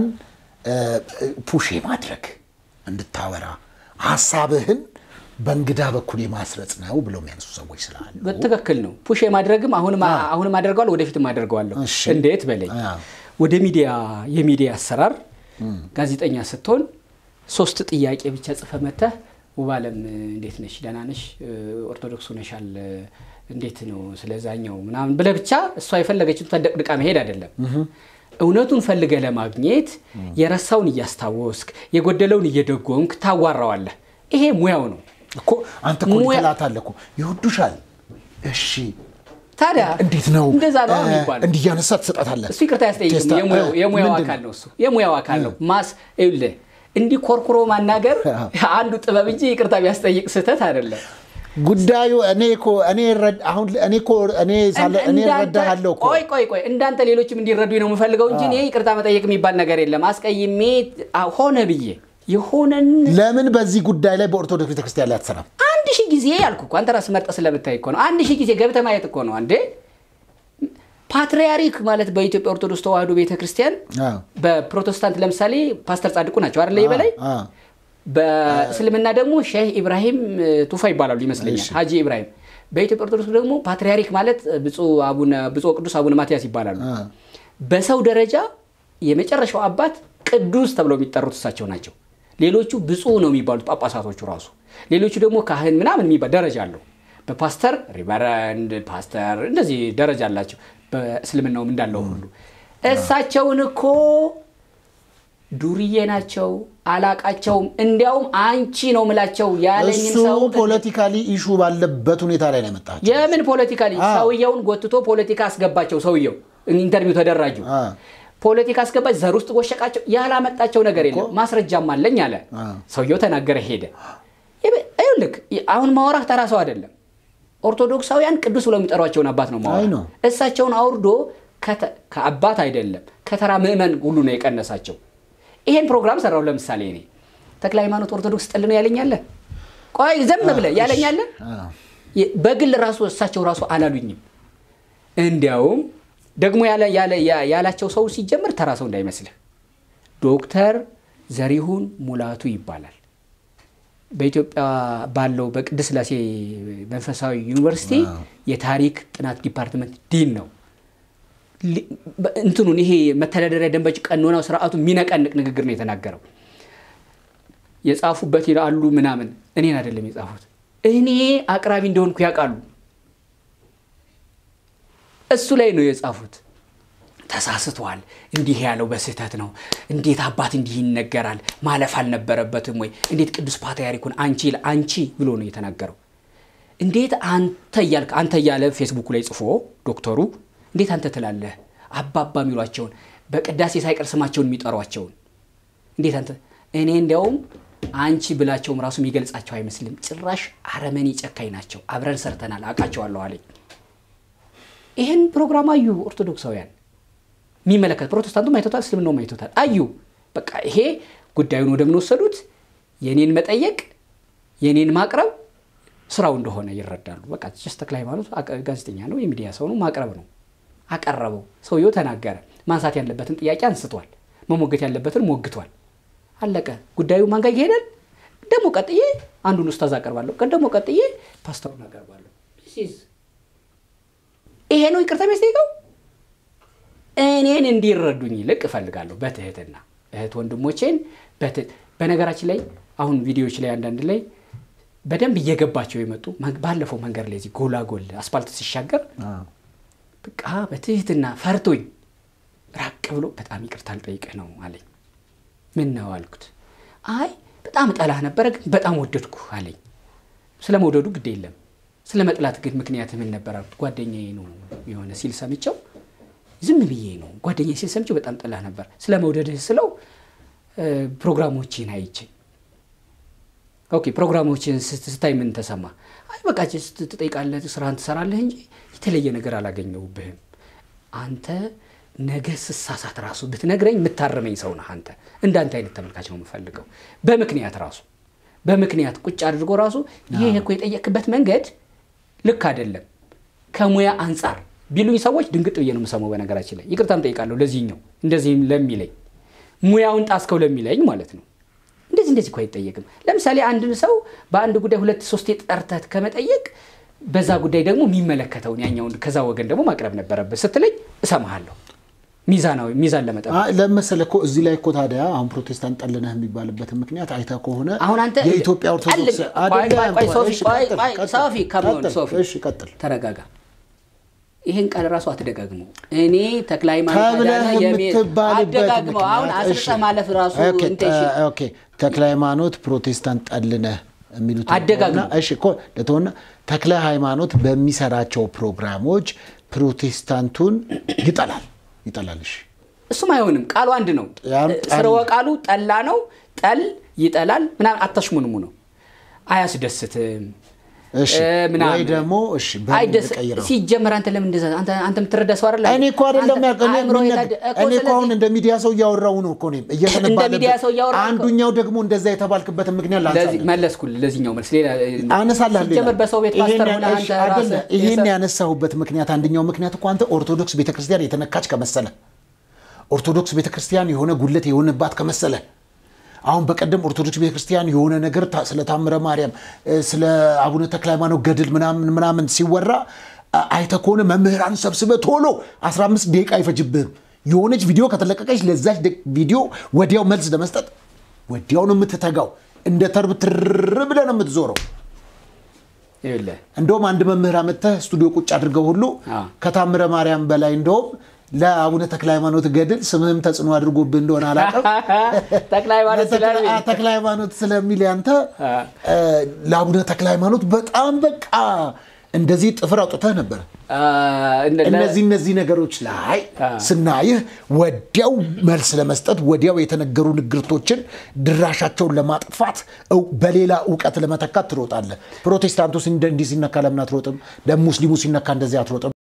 ፑሽ ማድረግ እንድታወራ ሀሳብህን በእንግዳ በኩል የማስረጽ ነው ብለው የሚያነሱ ሰዎች ስላሉ በትክክል ነው። ፑሽ የማድረግም አሁንም አሁንም አደርገዋለሁ ወደፊትም አደርገዋለሁ። እሺ። እንዴት በለኝ። አዎ። ወደ ሚዲያ የሚዲያ አሰራር ጋዜጠኛ ስትሆን ሶስት ጥያቄ ብቻ ጽፈ መተህ ውባለም እንዴት ነሽ? ደህና ነሽ? ኦርቶዶክስ ሆነሻል? እንዴት ነው ስለዛኛው ምናምን ብለህ ብቻ እሷ የፈለገችውን ተደቅድቃ መሄድ አይደለም። እውነቱን ፈልገህ ለማግኘት የረሳውን እያስታወስክ የጎደለውን እየደጎምክ ታዋራዋለህ። ይሄ ሙያው ነው። እኮ አንተ እኮ ሙያ- ትላታለህ እኮ ይወዱሻል። እሺ ታዲያ እንዴት ነው እንደዛ ነው እ፣ የሚባለው። እንዲህ እያነሳ ትሰጣታለህ። እሱ ይቅርታ ያስጠይቅም። ቴስታ- የሙያው- እ፣ የሙያው ምንድን አካል ነው? ነው እሱ የሙያው አካል ነው። ማስ ይኸውልህ እንዲህ ኮርኩሮ ማናገር አንዱ ጥበብ እንጂ ይቅርታ ቢያስጠይቅ ስህተት አይደለም። ጉዳዩ እኔ እኮ እኔ እረድ- አሁን እኔ እኮ እኔ ሳለ እኔ እንዳንተ- እረዳሃለሁ እኮ ቆይ ቆይ ቆይ እንዳንተ ሌሎችም እንዲረዱኝ ነው የምፈልገው እንጂ እኔ ይቅርታ መጠየቅ የሚባል ነገር የለም። አስቀይሜ አ- ሆነ ብዬ የሆነን ለምን በዚህ ጉዳይ ላይ በኦርቶዶክስ ቤተክርስቲያን ላይ አትሰራም? አንድ ሺህ ጊዜ ያልኩ እኮ አንተ ራስህ መርጠህ ስለምታይ እኮ ነው። አንድ ሺህ ጊዜ ገብተህ ማየት እኮ ነው። አንዴ ፓትርያርክ ማለት በኢትዮጵያ ኦርቶዶክስ ተዋሕዶ ቤተክርስቲያን አዎ። በፕሮቴስታንት ለምሳሌ ፓስተር ጻድቁ ናቸው አይደለ? የበላይ አዎ። በእስልምና ደግሞ ሼህ ኢብራሂም እ, ቱፋ ይባላሉ ይመስለኛል፣ እሺ። ሀጂ ኢብራሂም። በኢትዮጵያ ኦርቶዶክስ ደግሞ ፓትርያርክ ማለት ብፁዕ አቡነ ብፁዕ ቅዱስ አቡነ ማትያስ ይባላሉ። አ። በሰው ደረጃ የመጨረሻው አባት ቅዱስ ተብለው የሚጠሩት እሳቸው ናቸው። ሌሎቹ ብፁዕ ነው የሚባሉት ጳጳሳቶቹ ራሱ። ሌሎቹ ደግሞ ካህን ምናምን የሚባል ደረጃ አለው። በፓስተር ሪቨረንድ ፓስተር እንደዚህ ደረጃ አላቸው። በእስልምናውም እንዳለው ሁሉ እሳቸውን እኮ ዱርዬ ናቸው፣ አላቃቸውም። እንዲያውም አንቺ ነው ምላቸው ያለኝን እሱ ሰው ፖለቲካሊ ኢሹ ባለበት ሁኔታ ላይ ነው የመጣቸው። የምን ፖለቲካሊ አ። ሰውየውን ጎትቶ ፖለቲካ አስገባቸው። ሰውየው ኢንተርቪው ተደራጁ። አ። ፖለቲካ አስገባች፣ ዘር ውስጥ ጎሸቃቸው። ያላመጣቸው ነገር የለም። ማስረጃም አለኝ አለ አ። ሰውየው። ተናገረ፣ ሄደ። ይብ- ይኸውልህ አሁን ማውራህ ተራ ሰው አይደለም። ኦርቶዶክሳውያን ቅዱስ ብለው የሚጠሯቸውን አባት ነው አይ ማውራት። ነው። እሳቸውን አውርዶ ከተ- ከአባት አይደለም ከተራ ምዕመን ሁሉ ነው የቀነሳቸው። ይሄን ፕሮግራም ሰራው። ለምሳሌ እኔ ተክለ ሃይማኖት ኦርቶዶክስ ጥል ነው ያለኛለ። ቆይ ዘም ብለህ ያለኛለ። አ። የ- በግል ራሱ እሳቸው ራሱ አላሉኝም። እንዲያውም ደግሞ ያለ- ያለ- ያ- ያላቸው ሰው ሲጀምር ተራ ሰው እንዳይመስልህ ዶክተር ዘሪሁን ሙላቱ ይባላል። በኢትዮጵያ ባለው በቅድስት ሥላሴ መንፈሳዊ ዩኒቨርሲቲ የታሪክ ጥናት ዲፓርትመንት ዲን ነው። ሊ- በ- እንትኑን ይሄ መተዳደሪያ ደንበጭ ቀኖናው ስርዓቱ የሚነቀንቅ ንግግር ነው የተናገረው። የጻፉበት ይላሉ ምናምን እኔን አይደለም የጻፉት። እኔ አቅራቢ እንደሆንኩ ያውቃሉ። እሱ ላይ ነው የጻፉት። ተሳስቷል፣ እንዲህ ያለው በስህተት ነው። እንዴት አባት እንዲህ ይነገራል? ማለፍ አልነበረበትም ወይ? እንዴት ቅዱስ ፓትርያርኩን አንቺ አንቺ ብሎ ነው የተናገረው። እንዴት አንተ እያልክ አንተ እያለ ፌስቡኩ ላይ ጽፎ ዶክተሩ እንዴት አንተ ትላለህ? አባባ የሚሏቸውን በቅዳሴ ሳይቀር ስማቸውን የሚጠሯቸውን እንዴት አንተ እኔ እንዲያውም አንቺ ብላቸውም ራሱ የሚገልጻቸው አይመስልም። ጭራሽ አረመኔ ጨካኝ ናቸው። አብረን ሰርተናል፣ አውቃቸዋለሁ አለኝ። ይህን ፕሮግራም አዩ ኦርቶዶክሳውያን የሚመለከት ፕሮቴስታንቱም አይቶታል፣ እስልምናውም አይቶታል። አዩ በቃ ይሄ ጉዳዩን ወደምን ወሰዱት? የኔን መጠየቅ የኔን ማቅረብ ስራው እንደሆነ ይረዳሉ። በቃ ጀስት ተክለ ሃይማኖት አቀ- ጋዜጠኛ ነው፣ የሚዲያ ሰው ነው፣ ማቅረብ ነው። አቀረበው። ሰውየው ተናገረ። ማንሳት ያለበትን ጥያቄ አንስቷል። መሞገት ያለበትን ሞግቷል። አለቀ። ጉዳዩ ማን ጋር ይሄዳል? ደግሞ ቀጥዬ አንዱን ኡስታዝ አቀርባለሁ፣ ቀን ደግሞ ቀጥዬ ፓስተሩን አቀርባለሁ። This is- ይሄ ነው ይቅርታ የሚያስጠይቀው። እኔን እንዲረዱኝ ይልቅ እፈልጋለሁ በትህትና እህት ወንድሞቼን በትህ በነገራችን ላይ አሁን ቪዲዮዎች ላይ አንዳንድ ላይ በደንብ እየገባቸው የመጡ መ- ባለፈው መንገድ ላይ እዚህ ጎላጎል አስፓልት ሲሻገር በቃ በትህትና ፈርቶኝ ራቅ ብሎ በጣም ይቅርታ ልጠይቅህ ነው አለኝ። ምን ነው አልኩት። አይ በጣም እጠላህ ነበረ ግን በጣም ወደድኩ አለኝ። ስለ መውደዱ ግድ የለም ስለ መጥላት ግን ምክንያት ምን ነበር አልኩት። ጓደኛዬ ነው የሆነ ሲል ሰምቸው ዝም ብዬ ነው ጓደኛዬ ሲል ሰምቸው በጣም ጠላህ ነበር። ስለ መውደድህ ስለው ፕሮግራሞችን አይቼ ኦኬ ፕሮግራሞችን ስታይ ምን ተሰማ? አይ በቃ ትጠይቃለህ፣ ስራህን ትሰራለህ እንጂ የተለየ ነገር አላገኘሁብህም። አንተ ነገ ስሳሳት ራሱ ብትነግረኝ የምታረመኝ ሰው ነህ አንተ። እንዳንተ አይነት ተመልካች ነው የምፈልገው። በምክንያት ራሱ በምክንያት ቁጭ አድርጎ ራሱ ይሄ እኮ የጠየቅበት መንገድ ልክ አይደለም ከሙያ አንጻር ቢሉኝ ሰዎች ድንግጥ ብዬ ነው የምሰማው። በነገራችን ላይ ይቅርታም ጠይቃለሁ ለዚህኛው እንደዚህም ለሚለኝ ሙያውን ጣስከው ለሚለኝ ማለት ነው። እንደዚህ እንደዚህ እኮ አይጠየቅም። ለምሳሌ አንድን ሰው በአንድ ጉዳይ ሁለት ሶስት ጠርተህ ከመጠየቅ በዛ ጉዳይ ደግሞ የሚመለከተውን ያኛውን ከዛ ወገን ደግሞ ማቅረብ ነበረበት ስትለኝ እሰማሃለሁ። ሚዛናዊ ሚዛን ለመጠበቅ ለመሰለ እኮ እዚህ ላይ እኮ ታዲያ አሁን ፕሮቴስታንት ጠልነህ የሚባልበት ምክንያት አይተህ ከሆነ አሁን አንተ የኢትዮጵያ ኦርቶዶክስ ሶፊ ከመሆን ሶፊ እሺ ቀጥል ተረጋጋ። ይህን ቃል ራሱ አትደጋግመው። እኔ ተክለ ሃይማኖት ተብለህ አዳነ የሚ- የምትባልበት አትደጋግመው። አሁን ምክንያት አስርጠህ እሺ። ማለፍ ራሱ ኦኬ፣ ኢንቴንሽን ኦኬ ተክለ ሃይማኖት ፕሮቴስታንት ጠልነህ የሚሉት አደጋግሞ። እና- እሺ እኮ ለተሆነ ተክለ ሃይማኖት በሚሰራቸው ፕሮግራሞች ፕሮቴስታንቱን ይጠላል ይጠላል። እሺ እሱም አይሆንም። ቃሉ አንድ ነው። ያም ጠል- ስርወ ቃሉ ጠላ ነው። ጠል ይጠላል ምናምን አታሽሙንሙ ነው። አያስደስትም እሺ እ፣ ምናምን። ወይ ደግሞ እሺ በምን አይደስ ልቀይረው? ሲጀመር አንተ ለምን እንደዛ አንተ አንተ የምትረዳ ሰው አይደለ? እኔ እኮ አይደለም አንተ ያውቅ- እኔ አእምሮ ምን የታደ- ነበር- እኮ እኔ እኮ አሁን ስለዚህ እንደ ሚዲያ ሰው እያወራው ነው እኮ እኔም እየተነባለበት ሚዲያ ሰው እያወራህ እኮ። አንዱኛው ደግሞ እንደዛ የተባልክበትን ምክንያት ለዚህ ላንሳለን መለስኩልህ። ለዚህኛው መልስ ሌላ አነሳልሃለሁ ሲጀመር ይላል። በሰው ቤት ይሄን ፓስተር ያ- ሆነህ እሺ፣ አንተ አይደለ፣ ራስህ ይሄን የሰ- ያነሳሁበት ምክንያት አንደኛው ምክንያት እኮ አንተ ኦርቶዶክስ ቤተክርስቲያን የተነካች ከመሰለ ኦርቶዶክስ ቤተክርስቲያን የሆነ ጉለት የሆነባት ከመሰለ አሁን በቀደም ኦርቶዶክስ ቤተክርስቲያን የሆነ ነገር ታ- ስለ ታምረ ማርያም እ፣ ስለ አቡነ ተክለ ሃይማኖት ገድል ምናምን ምናምን ሲወራ አ- አይተህ ከሆነ መምህራን ሰብስበህ ቶሎ 15 ደቂቃ አይፈጅብህም። የሆነች ቪዲዮ ከተለቀቀች ለዛች ደ- ቪዲዮ ወዲያው መልስ ለመስጠት ወዲያው ነው የምትተጋው። እንደ ተርብ ትር ብለህ ነው የምትዞረው። ይኸውልህ እንደውም አንድ መምህር አመጥተህ ስቱዲዮ ቁጭ አድርገው ሁሉ አ። ከታምረ ማርያም በላይ እንደውም ለአቡነ ተክለ ሃይማኖት ገድል ስምህም ተጽዕኖ አድርጎብህ እንደሆነ አላውቅም። ተክለ ሃይማኖት ለተክለ- ስለሚል አ፣ ተክለ ሃይማኖት ስለሚል ያንተ አ። እ፣ ለአቡነ ተክለ ሃይማኖት በጣም በቃ እንደዚህ ጥፍር አውጥተህ ነበር። አ፣ እንደ- እነዚህ እነዚህ ነገሮች ላይ አ። ስናይህ ወዲያው መልስ ለመስጠት ወዲያው የተነገሩ ንግርቶችን ድራሻቸውን ለማጥፋት እው- በሌላ እውቀት ለመተካት ትሮጣለህ። ፕሮቴስታንቱ እንዲህ ሲነካ ለምን አትሮጥም? ለሙስሊሙ ሲነካ እንደዚህ አትሮጥም?